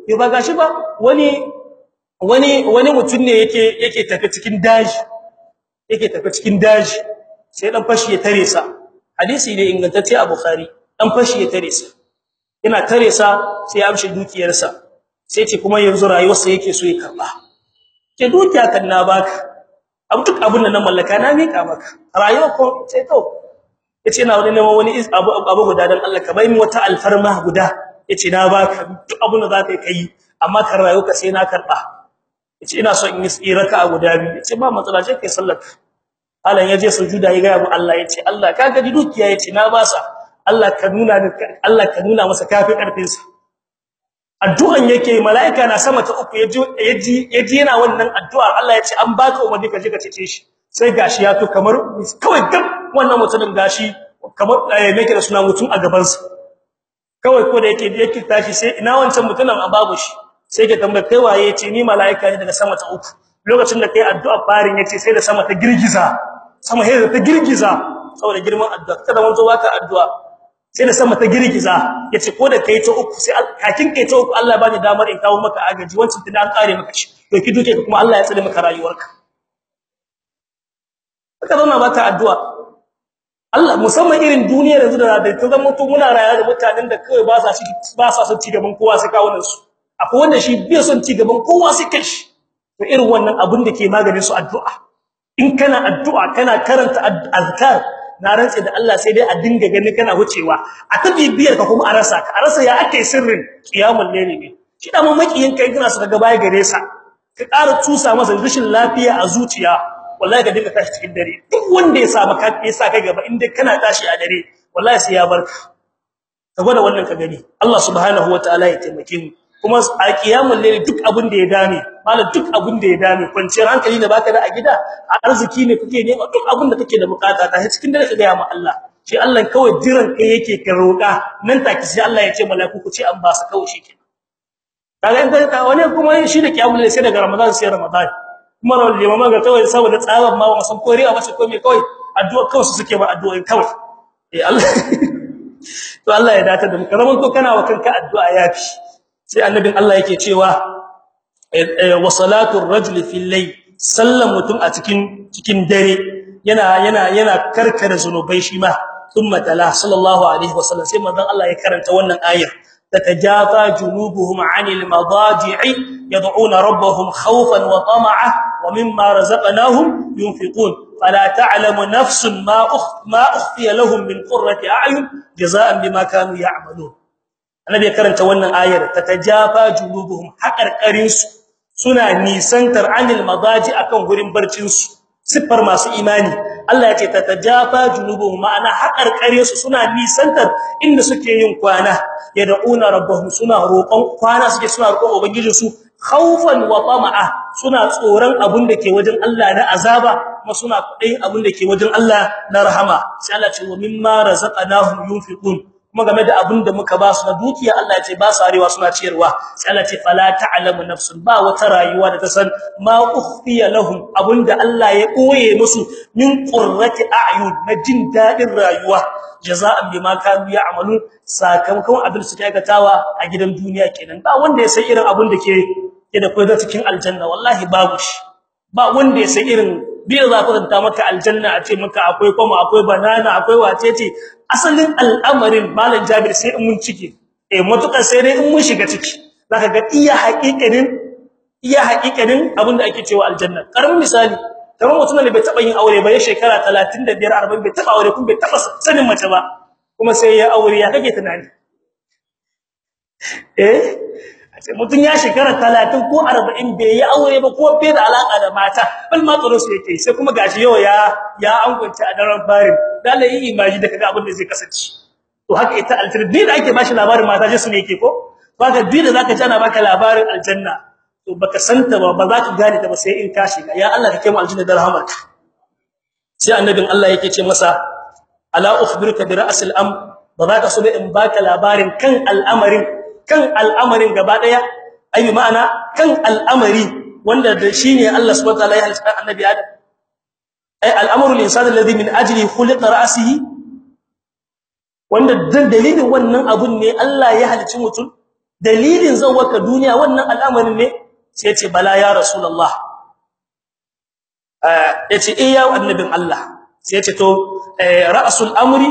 ya ba gashi ba wani wani wani mutum ne yake yake tafi cikin daji yake tafi cikin daji sai dan fashi ya tare sa hadisi ne ingantacce a bukhari dan fashi ya tare sa yana tare sa sai ya amshi dukiyarsa sai ce kuma yanzu rayuwarsa yake so ya karba ke dukiya kan na baka abu duk abun da na mallaka na mika maka rayuwa ko sai to yace ina wani neman wani abu abu guda dan Allah ka bai mi wata alfarma guda yace na baka duk abun da zaka yi amma kan rayuwa ka sai na karba yace ina so in yi tsiraka a guda biyu yace ba matsala sai kai sallar Allah yaje sujuda ya ga mu Allah yace Allah ka ga dukiya yace na basa Allah ka nuna Allah ka nuna masa kafi karfin sa addu'an yake malaika na sama ta uku yaji yaji yaji yana wannan addu'a Allah yace an baka umarni ka je ka cece shi sai gashi ya to kamar kawai gab wannan mutumin gashi kamar yake da suna mutum a gaban sa kawai ko da yake yake tashi sai ina wancan mutumin a babu shi sai ke tambaye kai waye yace ni malaika ne daga sama ta uku lokacin da kai addu'a farin yace sai da sama ta girgiza sama sai ta girgiza saboda girman addu'a kada wanzo baka addu'a sai da sama ta girgiza yace ko da kai ta uku sai kakin kai ta uku Allah bani damar in kawo maka agaji wancan tunda an kare maka shi to ki duke kuma Allah ya tsare maka rayuwarka haka zama baka addu'a Allah musamman irin duniyar yanzu da ta zama to muna rayuwa da mutanen da kai ba sa shi ba sa son ci gaban kowa sai kawo su akwai wanda shi bai son ci gaban kowa sai kashi to irin wannan abin da ke maganin su addu'a in kana addu'a kana karanta azkar na rantse da Allah sai dai a dinga gani kana wucewa a ta bibiyar ka kuma a rasa ka a rasa ya ake sirrin qiyamul layli ne shi da mamakiyin kai kana saka gaba gare sa ka ƙara tusa masa rashin lafiya a zuciya wallahi ka dinga tashi cikin dare duk wanda ya sa maka ya sa kai gaba in dai kana tashi a dare wallahi sai ya barka ka gwada wannan ka gani Allah subhanahu wataala ya taimake mu kuma a kiyamul layli duk abin da ya dame malam duk abin da ya dame kwanciyar hankali ne baka da a gida arziki ne kake nema duk abin da kake da bukata ta cikin dare ka ga ma Allah shi Allah kawai jiran kai yake ka roka nan take sai Allah ya ce mala'iku ku ce an ba su kawai shike kaga in ka wani kuma shi da kiyamul layli sai daga Ramadan sai Ramadan kuma rawal limama ga kawai saboda tsaban ma wasan koriya ba shi ko me kawai addu'a kawai su suke ba addu'a kawai eh Allah to Allah ya dace da mu karaman ko kana wa kanka addu'a yafi sai annabin Allah yake cewa wa salatu ar-rajuli fil layl sallan mutum a cikin cikin dare yana yana yana karkare zanubai shi ma thumma tala sallallahu alaihi wasallam sai manzon Allah ya karanta wannan ayar tatajafa junubuhum 'anil madaji'i yad'una rabbahum khawfan wa tama'a wa mimma razaqnahum yunfiqun fala ta'lamu nafsun ma ma ukhfiya lahum min qurrati a'yun jazaa'an bima kanu ya'malun annabi ya karanta wannan ayar tatajafa junubuhum haƙarƙarin su suna nisantar anil madaji akan gurin barcin su siffar masu imani Allah ya ce tatajafa junubuhum ma'ana haƙarƙare su suna nisantar inda suke yin kwana yad'una rabbahum suna roƙon kwana suke suna roƙon ubangijin su khaufan wa tama'a suna tsoron abin da ke wajen Allah na azaba kuma suna kudayin abin da ke wajen Allah na rahama sai Allah ce wa mimma razaqnahum yunfiqun kuma game da abin da muka ba su na dukiya Allah ya ce ba su arewa suna ciyarwa sai Allah ce fala ta'lamu nafsun ba wata rayuwa da ta san ma ukhfiya lahum abinda Allah ya koye musu min qurrati a'yun na jin dadin rayuwa jaza'an bima kanu ya'malun sakamakon abin su aikatawa a gidan duniya kenan ba wanda ya san irin abin da ke ke da koyar cikin aljanna wallahi babu shi ba wanda ya san irin biyar za ku zanta maka aljanna a ce maka akwai kuma akwai banana akwai wacece asalin al'amarin malam Jabir sai in mun cike eh mutuka sai dai in mun shiga ciki zaka ga iya haƙiƙanin iya haƙiƙanin abinda ake cewa aljanna karamin misali kamar mutum ne bai taba yin aure ba ya shekara 35 40 bai taba aure kuma bai taba sanin mace ba kuma sai ya aure ya kake tunani eh mutum ya shekara 30 ko 40 bai yi aure ba ko bai da alaka da mata bal ma tsoro su yake sai kuma gashi yau ya ya angunta a daren farin dole yi imaji da kaga abin da zai kasance to haka ita aljanna da ake bashi labarin mata je su ne yake ko baka bi da zaka ji ana baka labarin aljanna to baka santa ba ba za ka gane ta ba sai in ka shiga ya Allah ka kai mu aljanna da rahmarka sai annabin Allah yake ce masa ala ukhbiruka bi ra'sil am ba za ka so in baka labarin kan al'amarin kan al'amarin gaba daya ai ma'ana kan al'amari wanda da shine Allah subhanahu wa ta'ala ya halitta annabi Adam ai al'amru lil-insani alladhi min ajli khuliqa ra'sihi wanda dan dalilin wannan abun ne Allah ya halicci mutum dalilin zawaka duniya wannan al'amarin ne sai ya ce bala ya rasulullah eh yace eh ya annabin Allah sai ya ce to ra'sul amri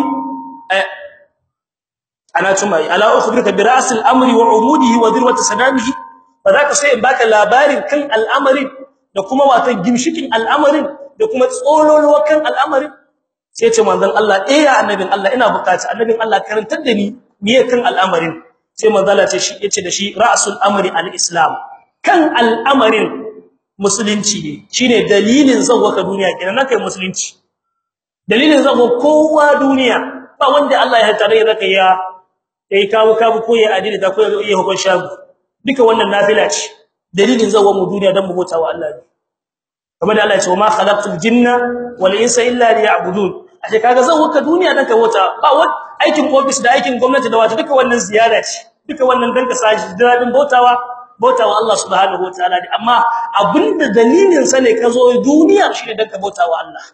ana tumai ala ukhbirka bi ra'sil amri wa umudihi wa dirwati sanamihi ka sai in baka labarin kan al'amarin da kuma watan gimshikin al'amarin da kuma tsololuwa kan al'amarin sai ce manzon Allah eh ya annabin Allah ina bukata annabin Allah karantar da ni miye kan al'amarin sai manzon Allah ce shi yace da shi ra'sul amri al-islam kan al'amarin musulunci ne shine dalilin zawaka duniya kenan kai musulunci dalilin zago kowa duniya ba wanda Allah ya tare da kai ya yayi kawo kawo ko ya adili da ko ya hukun shagu duka wannan nafila ce dalilin zago mu duniya dan mu bauta wa Allah ne kamar da Allah ya ce ma khalaqtul jinna wal insa illa liya'budun ashe kaga zago ka duniya dan ka bauta ba wani aikin office da aikin gwamnati da wato duka wannan ziyara ce duka wannan dan ka saji dadin bautawa bautawa Allah subhanahu wataala amma abinda dalilin sa ne ka zo duniya shine dan ka bautawa Allah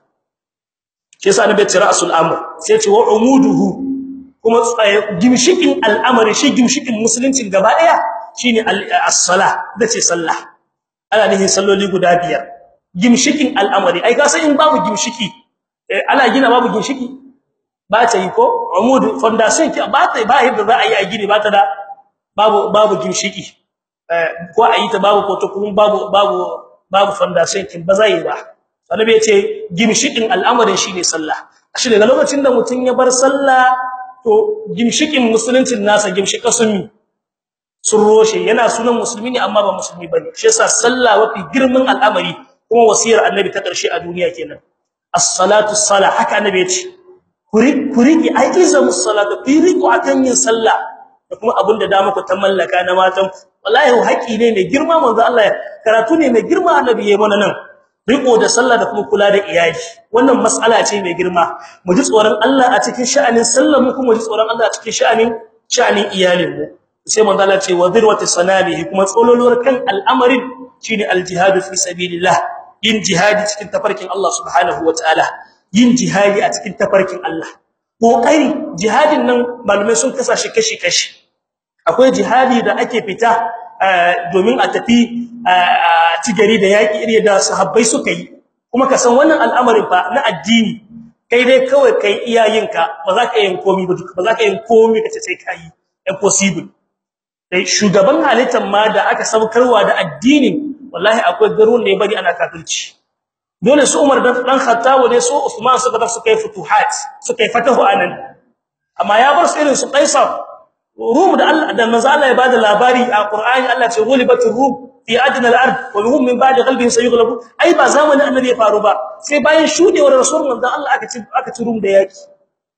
shi yasa annabi ya ra'sul amr sai ya ce wa umuduhu kuma gimshikin al'amari shi gimshikin musuluncin gaba daya shine as-salah dace sallah ana nihin salloli guda biyar gimshikin al'amari ai ka san in babu gimshiki ana gina babu gimshiki ba ta yi ko umud foundation ki ba ta ba yadda za a yi a gini ba ta da babu babu gimshiki ko a yi ta babu ko ta kuma babu babu babu foundation kin ba zai ba annabi yace gimshikin al'amarin shine sallah shi daga lokacin da mutun ya bar sallah to gimshikin musuluncin nasa gimshika sunni sun roshe yana sunan musulmi ne amma ba musulmi bane shi yasa sallah wafi girman al'amari kuma wasiyar annabi ta karshe a duniya kenan as-salatu salah haka annabi yace kuri kuriki aikiza musallatu firiku akan yin sallah da kuma abinda da muku ta mallaka na matan wallahi haƙi ne mai girma manzo Allah karatu ne mai girma annabi yayi mana nan riko da sallah da kuma kula da iyali wannan mas'ala ce mai girma mu ji tsoron Allah a cikin sha'anin sallar mu kuma mu ji tsoron Allah a cikin sha'anin sha'anin iyalin mu sai manzo Allah ce wazirwati sanamihi kuma tsololuwar kan al'amarin shine aljihad fi sabilillah yin jihadi cikin tafarkin Allah subhanahu wataala yin jihadi a cikin tafarkin Allah kokari jihadin nan malume sun kasa shi kashi kashi akwai jihadi da ake fita domin a tafi ci gari da yaki iri da sahabbai suka yi kuma ka san wannan al'amarin fa na addini kai dai kawai kai iyayenka ba za ka yin komai ba ba za ka yin komai kace sai kai impossible dai shugaban halittar ma da aka saukarwa da addinin wallahi akwai garuwan da ya bari ana kafirci dole su Umar dan dan Khattab ne su Uthman suka tafi suka yi futuhat suka yi fatahu anan amma ya bar su irin su Qaisar Rum da Allah da manzo Allah ya bada labari a Qur'ani Allah ce ghulibatur rum fi adna al-ard wa hum min ba'di qalbihim sayughlabu ai ba zamanin annabi ya faru ba sai bayan shudewar rasul manzo Allah aka ci aka ci rum da yaki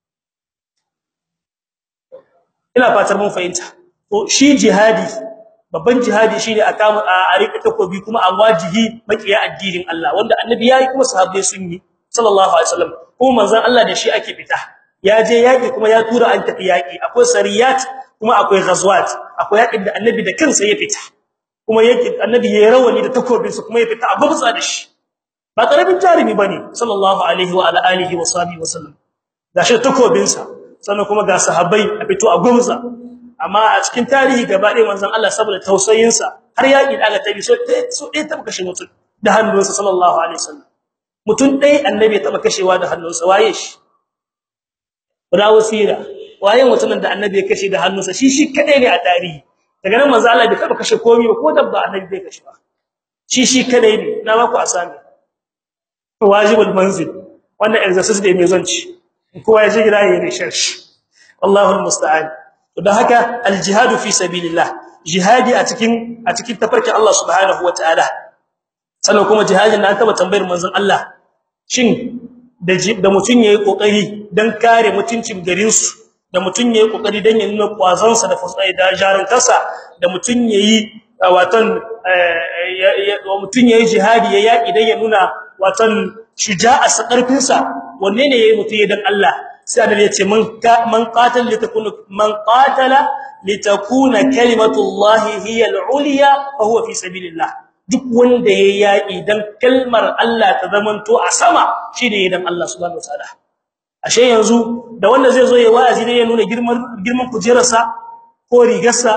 ina fatar mun fahimta to shi jihadi babban jihadi shine a kama a rika takobi kuma a wajihi makiya addinin Allah wanda annabi yayi kuma sahabbai sun yi sallallahu alaihi wasallam kuma manzon Allah da shi ake fita ya je yaki kuma ya tura an tafi yaki akwai sariyat kuma akwai ghazwat akwai yakin da annabi da kansa ya fita kuma yake annabi yayi rawani da takobin sa kuma ya fita a gubsa da shi ba karamin jarimi bane sallallahu alaihi wa ala alihi wa sahbihi wasallam gashi takobin sa sannan kuma ga sahabbai a fito a gumza amma a cikin tarihi gaba ɗaya manzon Allah saboda tausayin sa har yaki da aka tabi so so dai taba kashe mutum da hannunsa sallallahu alaihi wasallam mutum dai annabi ya taba kashewa da hannunsa waye shi rawu sira waye mutumin da annabi ya kashe da hannunsa shi shi kadai ne a tarihi daga nan manzo Allah bai taba kashe komai ba ko dabba annabi bai kashe ba shi shi kadai ne na ba ku asami wajibul manzil wannan exercise da mai zanci kowa ya ji gida yayin research wallahu almusta'an to dan haka aljihadu fi sabilillah jihadi a cikin a cikin tafarkin Allah subhanahu wataala sannan kuma jihadin da an taba tambayar manzon Allah shin da da mutun yayi kokari dan kare mutuncin garin su da mutun yayi kokari dan ya nuna kwazansa da fasai da jarantarsa da mutun yayi watan mutun yayi jihadi ya yaki dan ya nuna watan shuja'a sa karfin sa wanne ne yayi mutun dan Allah sai annabi ya ce man man qatal litakuna man qatala litakuna kalimatullahi hiya al-ulya fa huwa fi sabilillah duk wanda yayi yaki dan kalmar Allah ta zamanto a sama shine dan Allah subhanahu wataala ashe yanzu da wanda zai zo ya wa'azi ne ya nuna girman girman kujerarsa ko rigarsa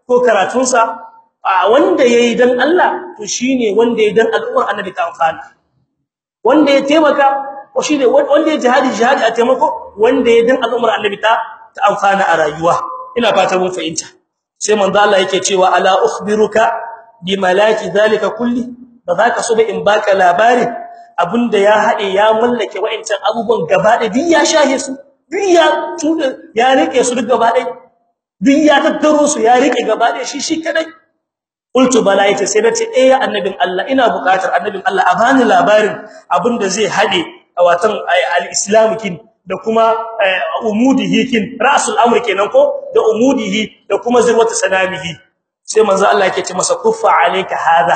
ko karatunsa wanda yayi dan Allah to shine wanda yayi dan al'ummar annabi ta amfana wanda ya taimaka ko shine wanda ya jihadi jihadi a taimako wanda yayi dan al'ummar annabi ta ta amfana a rayuwa ina fata mun fahimta sai manzo Allah yake cewa ala ukhbiruka bi malaki zalika kulli ba za ka so ba in baka labarin abinda ya hade ya mallake wa'ancan abubuwan gaba da duk ya shahe su duk ya ya rike su duk gaba da duk ya tattaro su ya rike gaba da shi shi kadai qultu bala yace sai nace eh ya annabin Allah ina buƙatar annabin Allah a bani labarin abinda zai hade a watan al-islam kin da kuma umudihi kin rasul amr kenan ko da umudihi da kuma zirwatu sanamihi sai manzo Allah yake ce masa kuffa alayka hadha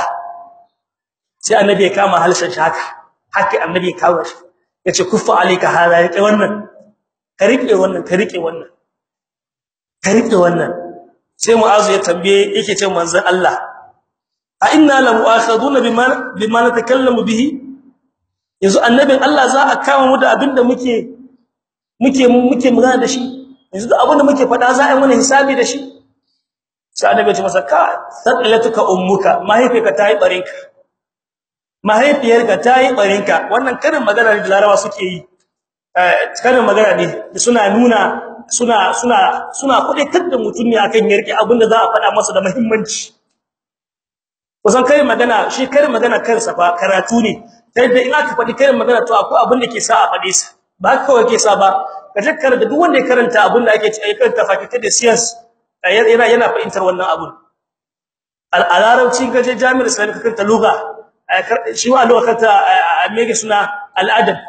sai annabi ya kama halshen shi haka haka annabi ya kawo shi yace kuffa alayka hadha rike wannan ka rike wannan ka rike wannan ka rike wannan sai mu'azu ya tambaye yake ce manzon Allah a inna la mu'akhaduna bima bima natakallamu bihi yanzu annabin Allah za a kama mu da abinda muke muke muke magana da shi yanzu abinda muke faɗa za a yi mana hisabi da shi sai annabi ya ce masa ka sadalatuka ummuka mahaifiyarka ta yi barinka mahaifiyarka ta yi barinka wannan karin magana da larawa suke yi karin magana ne suna nuna suna suna suna kudaitar da mutum ne akan yarki abinda za a faɗa masa da muhimmanci kusan karin magana shi karin magana kansa fa karatu ne yadda in aka faɗi karin magana to akwai abin da ke sa a faɗe sa ba kawai ke sa ba ka takkar da duk wanda ya karanta abin da ake cewa karanta fakulty da science yana yana fahimtar wannan abun al-arabci gaje jami'ar islam ka karanta lugha shi wa lugha kanta mege suna al-adab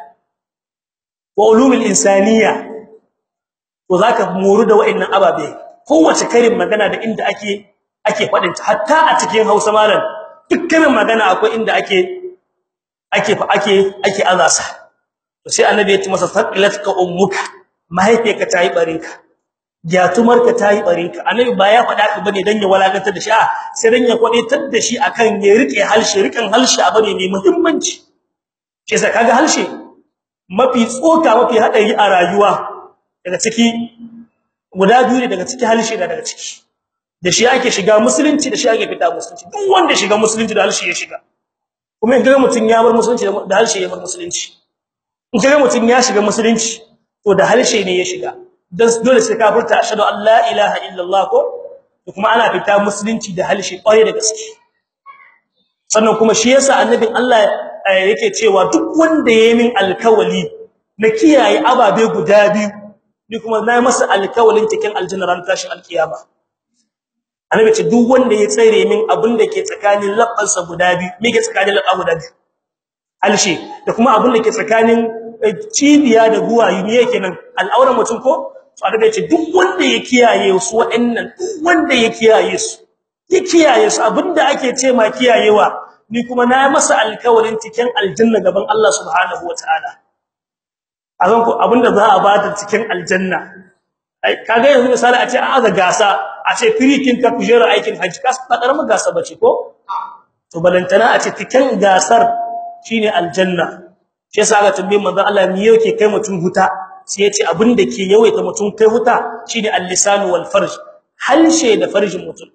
wa ulum al-insaniyya to zaka moru da wa'annan ababe kowace karin magana da inda ake ake fadin ta hatta a cikin Hausa malam dukkanin magana akwai inda ake ake ake ake azasa to sai annabi ya ce masa faqilatka ummuka mahaifiyarka tayi barinka gyatumarka tayi barinka annabi ba ya faɗa ka bane dan ya walakantar da shi a sai dan ya kwadaitar da shi akan ya rike halshi rikan halshi a bane mai muhimmanci shi sai kaga halshi mafi tsoka mafi hadari a rayuwa daga ciki guda biyu ne daga ciki halshi da daga ciki da shi ake shiga musulunci da shi ake fita musulunci duk wanda shiga musulunci da halshi ya shiga kuma in ga mutun ya bar musulunci da halshi ya bar musulunci in ga mutun ya shiga musulunci to da halshi ne ya shiga dan dole sai ka furta ashhadu an la ilaha illallah ko kuma ana fita musulunci da halshi kwaye da gaske sannan kuma shi yasa annabin Allah yake cewa duk wanda yayi min alkawali na kiyaye ababe guda biyu ni kuma na masa alkawalin cikin aljanna ran tashin alkiyama annabi ce duk wanda ya tsare min abin da ke tsakanin labbansa guda biyu me ke tsakanin labba guda biyu alshi da kuma abin da ke tsakanin cibiya da guwayi me yake nan al'auran mutum ko to annabi ce duk wanda ya kiyaye su wa'annan duk wanda ya kiyaye su ya kiyaye su abinda ake ce ma kiyayewa ni kuma na masa alkawarin cikin aljanna gaban Allah subhanahu wataala azan ko abinda za a bada cikin aljanna ai kaga yanzu misali a ce an aza gasa a ce firikin ka kujera aikin haji kas ba karamin gasa bace ko to balantana a ce cikin gasar shine aljanna shi yasa ga tambayin manzon Allah me yake kai mutun huta sai yace abin da ke yawaita mutun kai huta shine al-lisan wal farj halshe da farjin mutun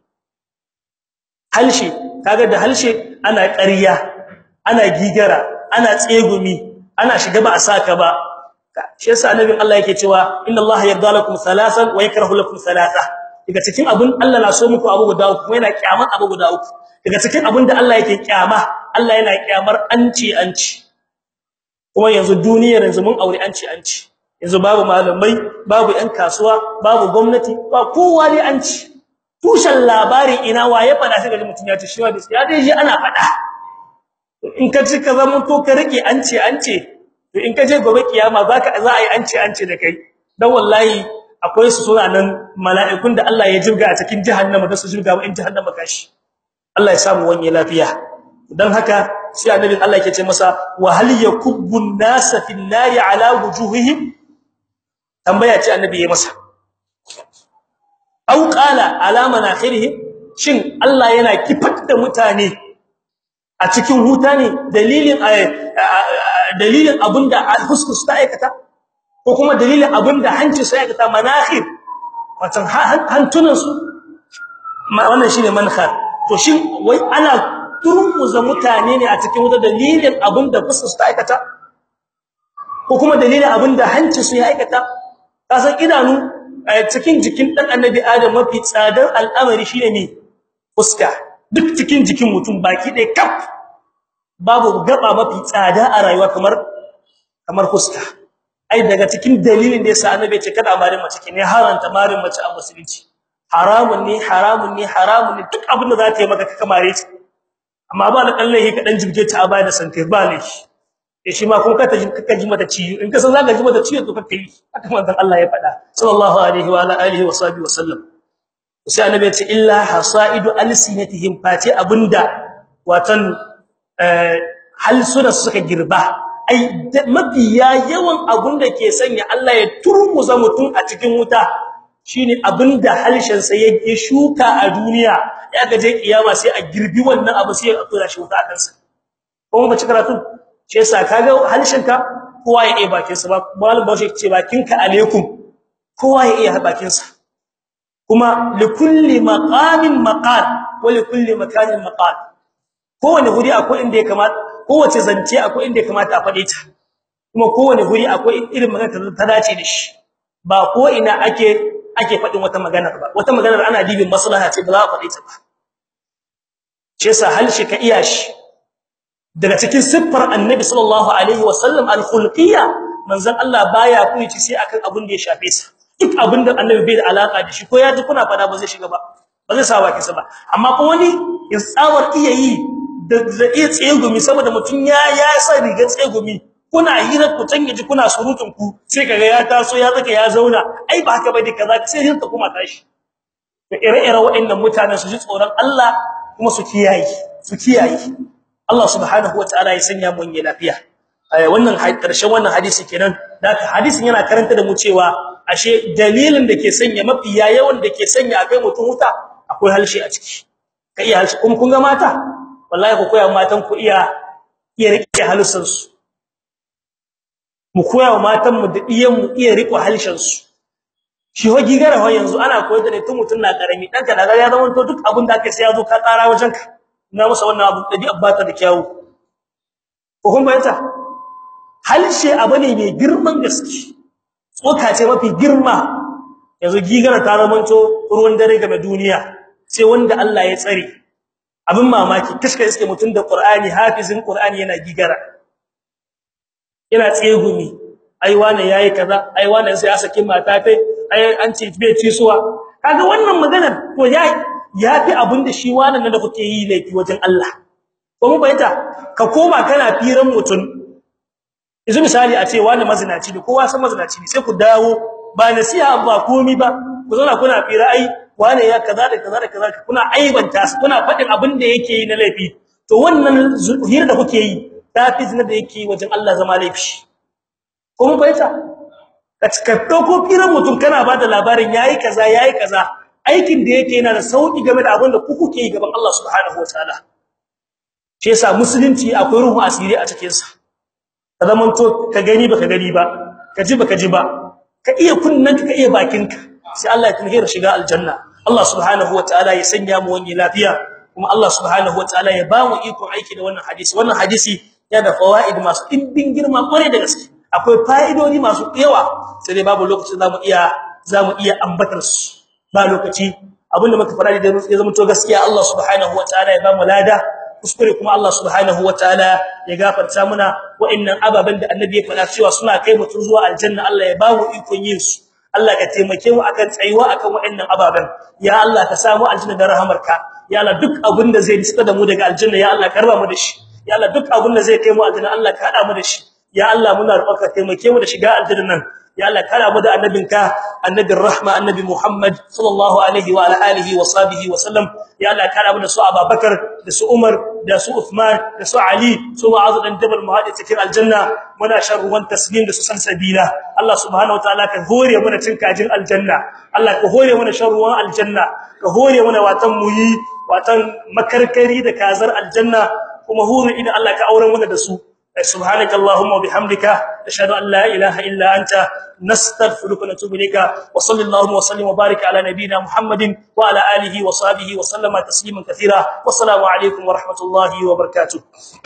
halshe kaga da halshe ana ƙarya ana gigara ana tsegumi ana shiga ba a saka ba shi yasa annabin Allah yake cewa inna Allah yarda lakum thalathan wa yakrahu lakum thalatha daga cikin abun Allah na so muku abu guda uku kuma yana kyaman abu guda uku daga cikin abun da Allah yake kyama Allah yana kyamar anci anci kuma yanzu duniyar yanzu mun aure anci anci yanzu babu malamai babu ƴan kasuwa babu gwamnati ba kowa ne anci tushen labari ina waye fada sai ga mutun ya ce shi wa ya dai ji ana fada in ka ci ka zama to ka rike anci anci to in ka je gobe kiyama zaka za a yi anci anci da kai dan wallahi akwai su suna nan mala'ikun da Allah ya jirga a cikin jahannama da su jirga ba in jahannama kashi Allah ya samu wani lafiya dan haka sai annabi Allah yake ce masa wa hal yakubbun nasa fin nari ala wujuhihim tambaya ce annabi ya masa aw qala ala manakhirihim shin Allah yana kifar da mutane a cikin huta ne dalilin dalilin abinda huskus ta aikata ko kuma dalilin abinda hanci sai aikata manakhir watan hantunan su wannan shine manhar to shin wai ana turmuza mutane ne a cikin wata dalilin abinda fuskar su ta aikata ko kuma dalilin abinda hanci su ya aikata kasan idanu a cikin jikin dan annabi adam mafi tsadar al'amari shine ne fuska duk cikin jikin mutum baki ɗaya kaf babu gaba mafi tsada a rayuwa kamar kamar fuska ai daga cikin dalilin da yasa annabi ya ce kada marin mace ne haranta marin mace a musulunci haramun ne haramun ne haramun ne duk abin da za ta yi maka ka mare ta amma ba da kallahi ka dan jibge ta a baya da sankai ba ne shi shi ma kuma ka ta ka ji mata ciwo in ka san zaka ji mata ciwo to ka kai haka manzon Allah ya faɗa sallallahu alaihi wa ala alihi wa sahbihi wa sallam sai annabi ya ce illa hasaidu alsinatihim fati abinda watan halsuna suka girba ai mabiya yawan abunda ke sanya Allah ya turmuza mutum a cikin wuta shine abinda halshen sa yake shuka a duniya ya ga je kiyama sai a girbi wannan abu sai a tura shi wuta a kansa kuma ba ci karatu shi yasa kaga halshen ka kowa ya iya bakin sa ba malam bashi ce bakin ka alaikum kowa ya iya bakin sa kuma likulli maqamin maqal wa likulli makanin maqal kowane guri akwai inda ya kamata kowace zance akwai inda ya kamata a fade ta kuma kowane guri akwai irin magana ta dace da shi ba ko ina ake ake fadin wata magana ba wata magana ana dibin maslaha ce ba za a fade ta ba ce sa halshi ka iya shi daga cikin siffar annabi sallallahu alaihi wasallam al-khulqiyya manzon Allah baya kuici sai akan abin da ya shafe sa duk abin da annabi bai da alaka da shi ko ya ji kuna fada ba zai shiga ba ba zai sa baki sa ba amma ko wani ya tsawar iya yi da iya tsegumi saboda mutun ya ya sa riga tsegumi kuna hira ku can yaji kuna surutun ku sai kaga ya taso ya zaka ya zauna ai ba haka bai kaza sai hinta kuma tashi to ire-ire waɗannan mutanen su ji tsoron Allah kuma su kiyaye su kiyaye Allah subhanahu wataala ya sanya mu yin lafiya wannan karshen wannan hadisi kenan haka hadisin yana karanta da mu cewa ashe dalilin da ke sanya mafi yawan da ke sanya akai mutum wuta akwai halshi a ciki kai halshi kuma kun ga mata wallahi ku koya matan ku iya iya rike halussan su mu koya wa matan mu da iyan mu iya rike halshen su shi ho gigara ho yanzu ana koyar da ne tun mutun na karami dan ka daga ya zama to duk abin da ake sai ya zo ka tsara wajen ka na masa wannan abu da abbata da kyawu ko kun bayyana halshe abu ne mai girman gaske tsoka ce mafi girma yanzu gigara ta zamanto ruwan dare game duniya sai wanda Allah ya tsare abin mamaki kashka iske mutun da Qur'ani hafizin Qur'ani yana gigara yana tsegumi ai wani yayi kaza ai wani sai ya saki mata tai ai an ce bai ci suwa kaga wannan maganar to ya yafi abin da shi wannan da kuke yi laifi wajen Allah ko mu bayyana ka koma kana firan mutun yanzu misali a ce wani mazinaci ne kowa san mazinaci ne sai ku dawo ba nasiha ba komi ba ku zauna kuna fira ai wani ya kaza da kaza da kaza kuna aibanta su kuna fadin abin da yake yi na laifi to wannan hira da kuke yi tafi zina da yake wajen Allah zama laifi ko mun bayyana ka dauko firan mutum kana bada labarin yayi kaza yayi kaza aikin da yake yana da sauki game da abin da ku kuke yi gaban Allah subhanahu wataala shi yasa musulunci akwai ruhu asiri a cikin sa ka zaman to ka gani baka gani ba ka ji baka ji ba ka iya kunnan ka iya bakinka sai Allah ya tunhira shiga aljanna Allah subhanahu wataala ya sanya mu wani lafiya kuma Allah subhanahu wataala ya ba mu iko aiki da wannan hadisi wannan hadisi ya da fawaid masu dimbin girma kware da gaske akwai fa'idodi masu yawa sai dai babu lokaci zamu iya zamu iya ambatar su ba lokaci abinda muka fara da ya zama to gaskiya Allah subhanahu wataala ya ba mu lada kuskure kuma Allah subhanahu wataala ya gafarta muna wa'annan ababan da annabi ya faɗa cewa suna kai mutum zuwa aljanna Allah ya bamu ikon yin su Allah ka taimake mu akan tsayuwa akan wa'annan ababan ya Allah ka samu aljanna da rahamarka ya Allah duk abin da zai nista da mu daga aljanna ya Allah karba mu da shi ya Allah duk abin da zai kai mu aljanna Allah ka hada mu da shi ya Allah muna roƙonka taimake mu da shiga aljanna nan ya Allah kara mu da annabinka annabin rahma annabi Muhammad sallallahu alaihi wa ala alihi wa sahbihi wa sallam ya Allah kara mu da su Abubakar da su Umar da su Uthman da su Ali su Mu'adh dan Jabal muhaddi cikin aljanna muna sharruwan taslim da su salsabila Allah subhanahu wataala ka hore mu da cin kajin aljanna Allah ka hore mu da sharruwan aljanna ka hore mu da watan muyi watan makarkari da kazar aljanna kuma hore idan Allah ka auren mu da su سبحانك اللهم وبحمدك اشهد ان لا اله الا انت nastaghfiruka wa natubu ilayka wa sallallahu wa sallim wa barik ala nabiyyina muhammadin wa ala alihi wa sahbihi wa sallama tasliman katira wassalamu alaikum wa rahmatullahi wa barakatuh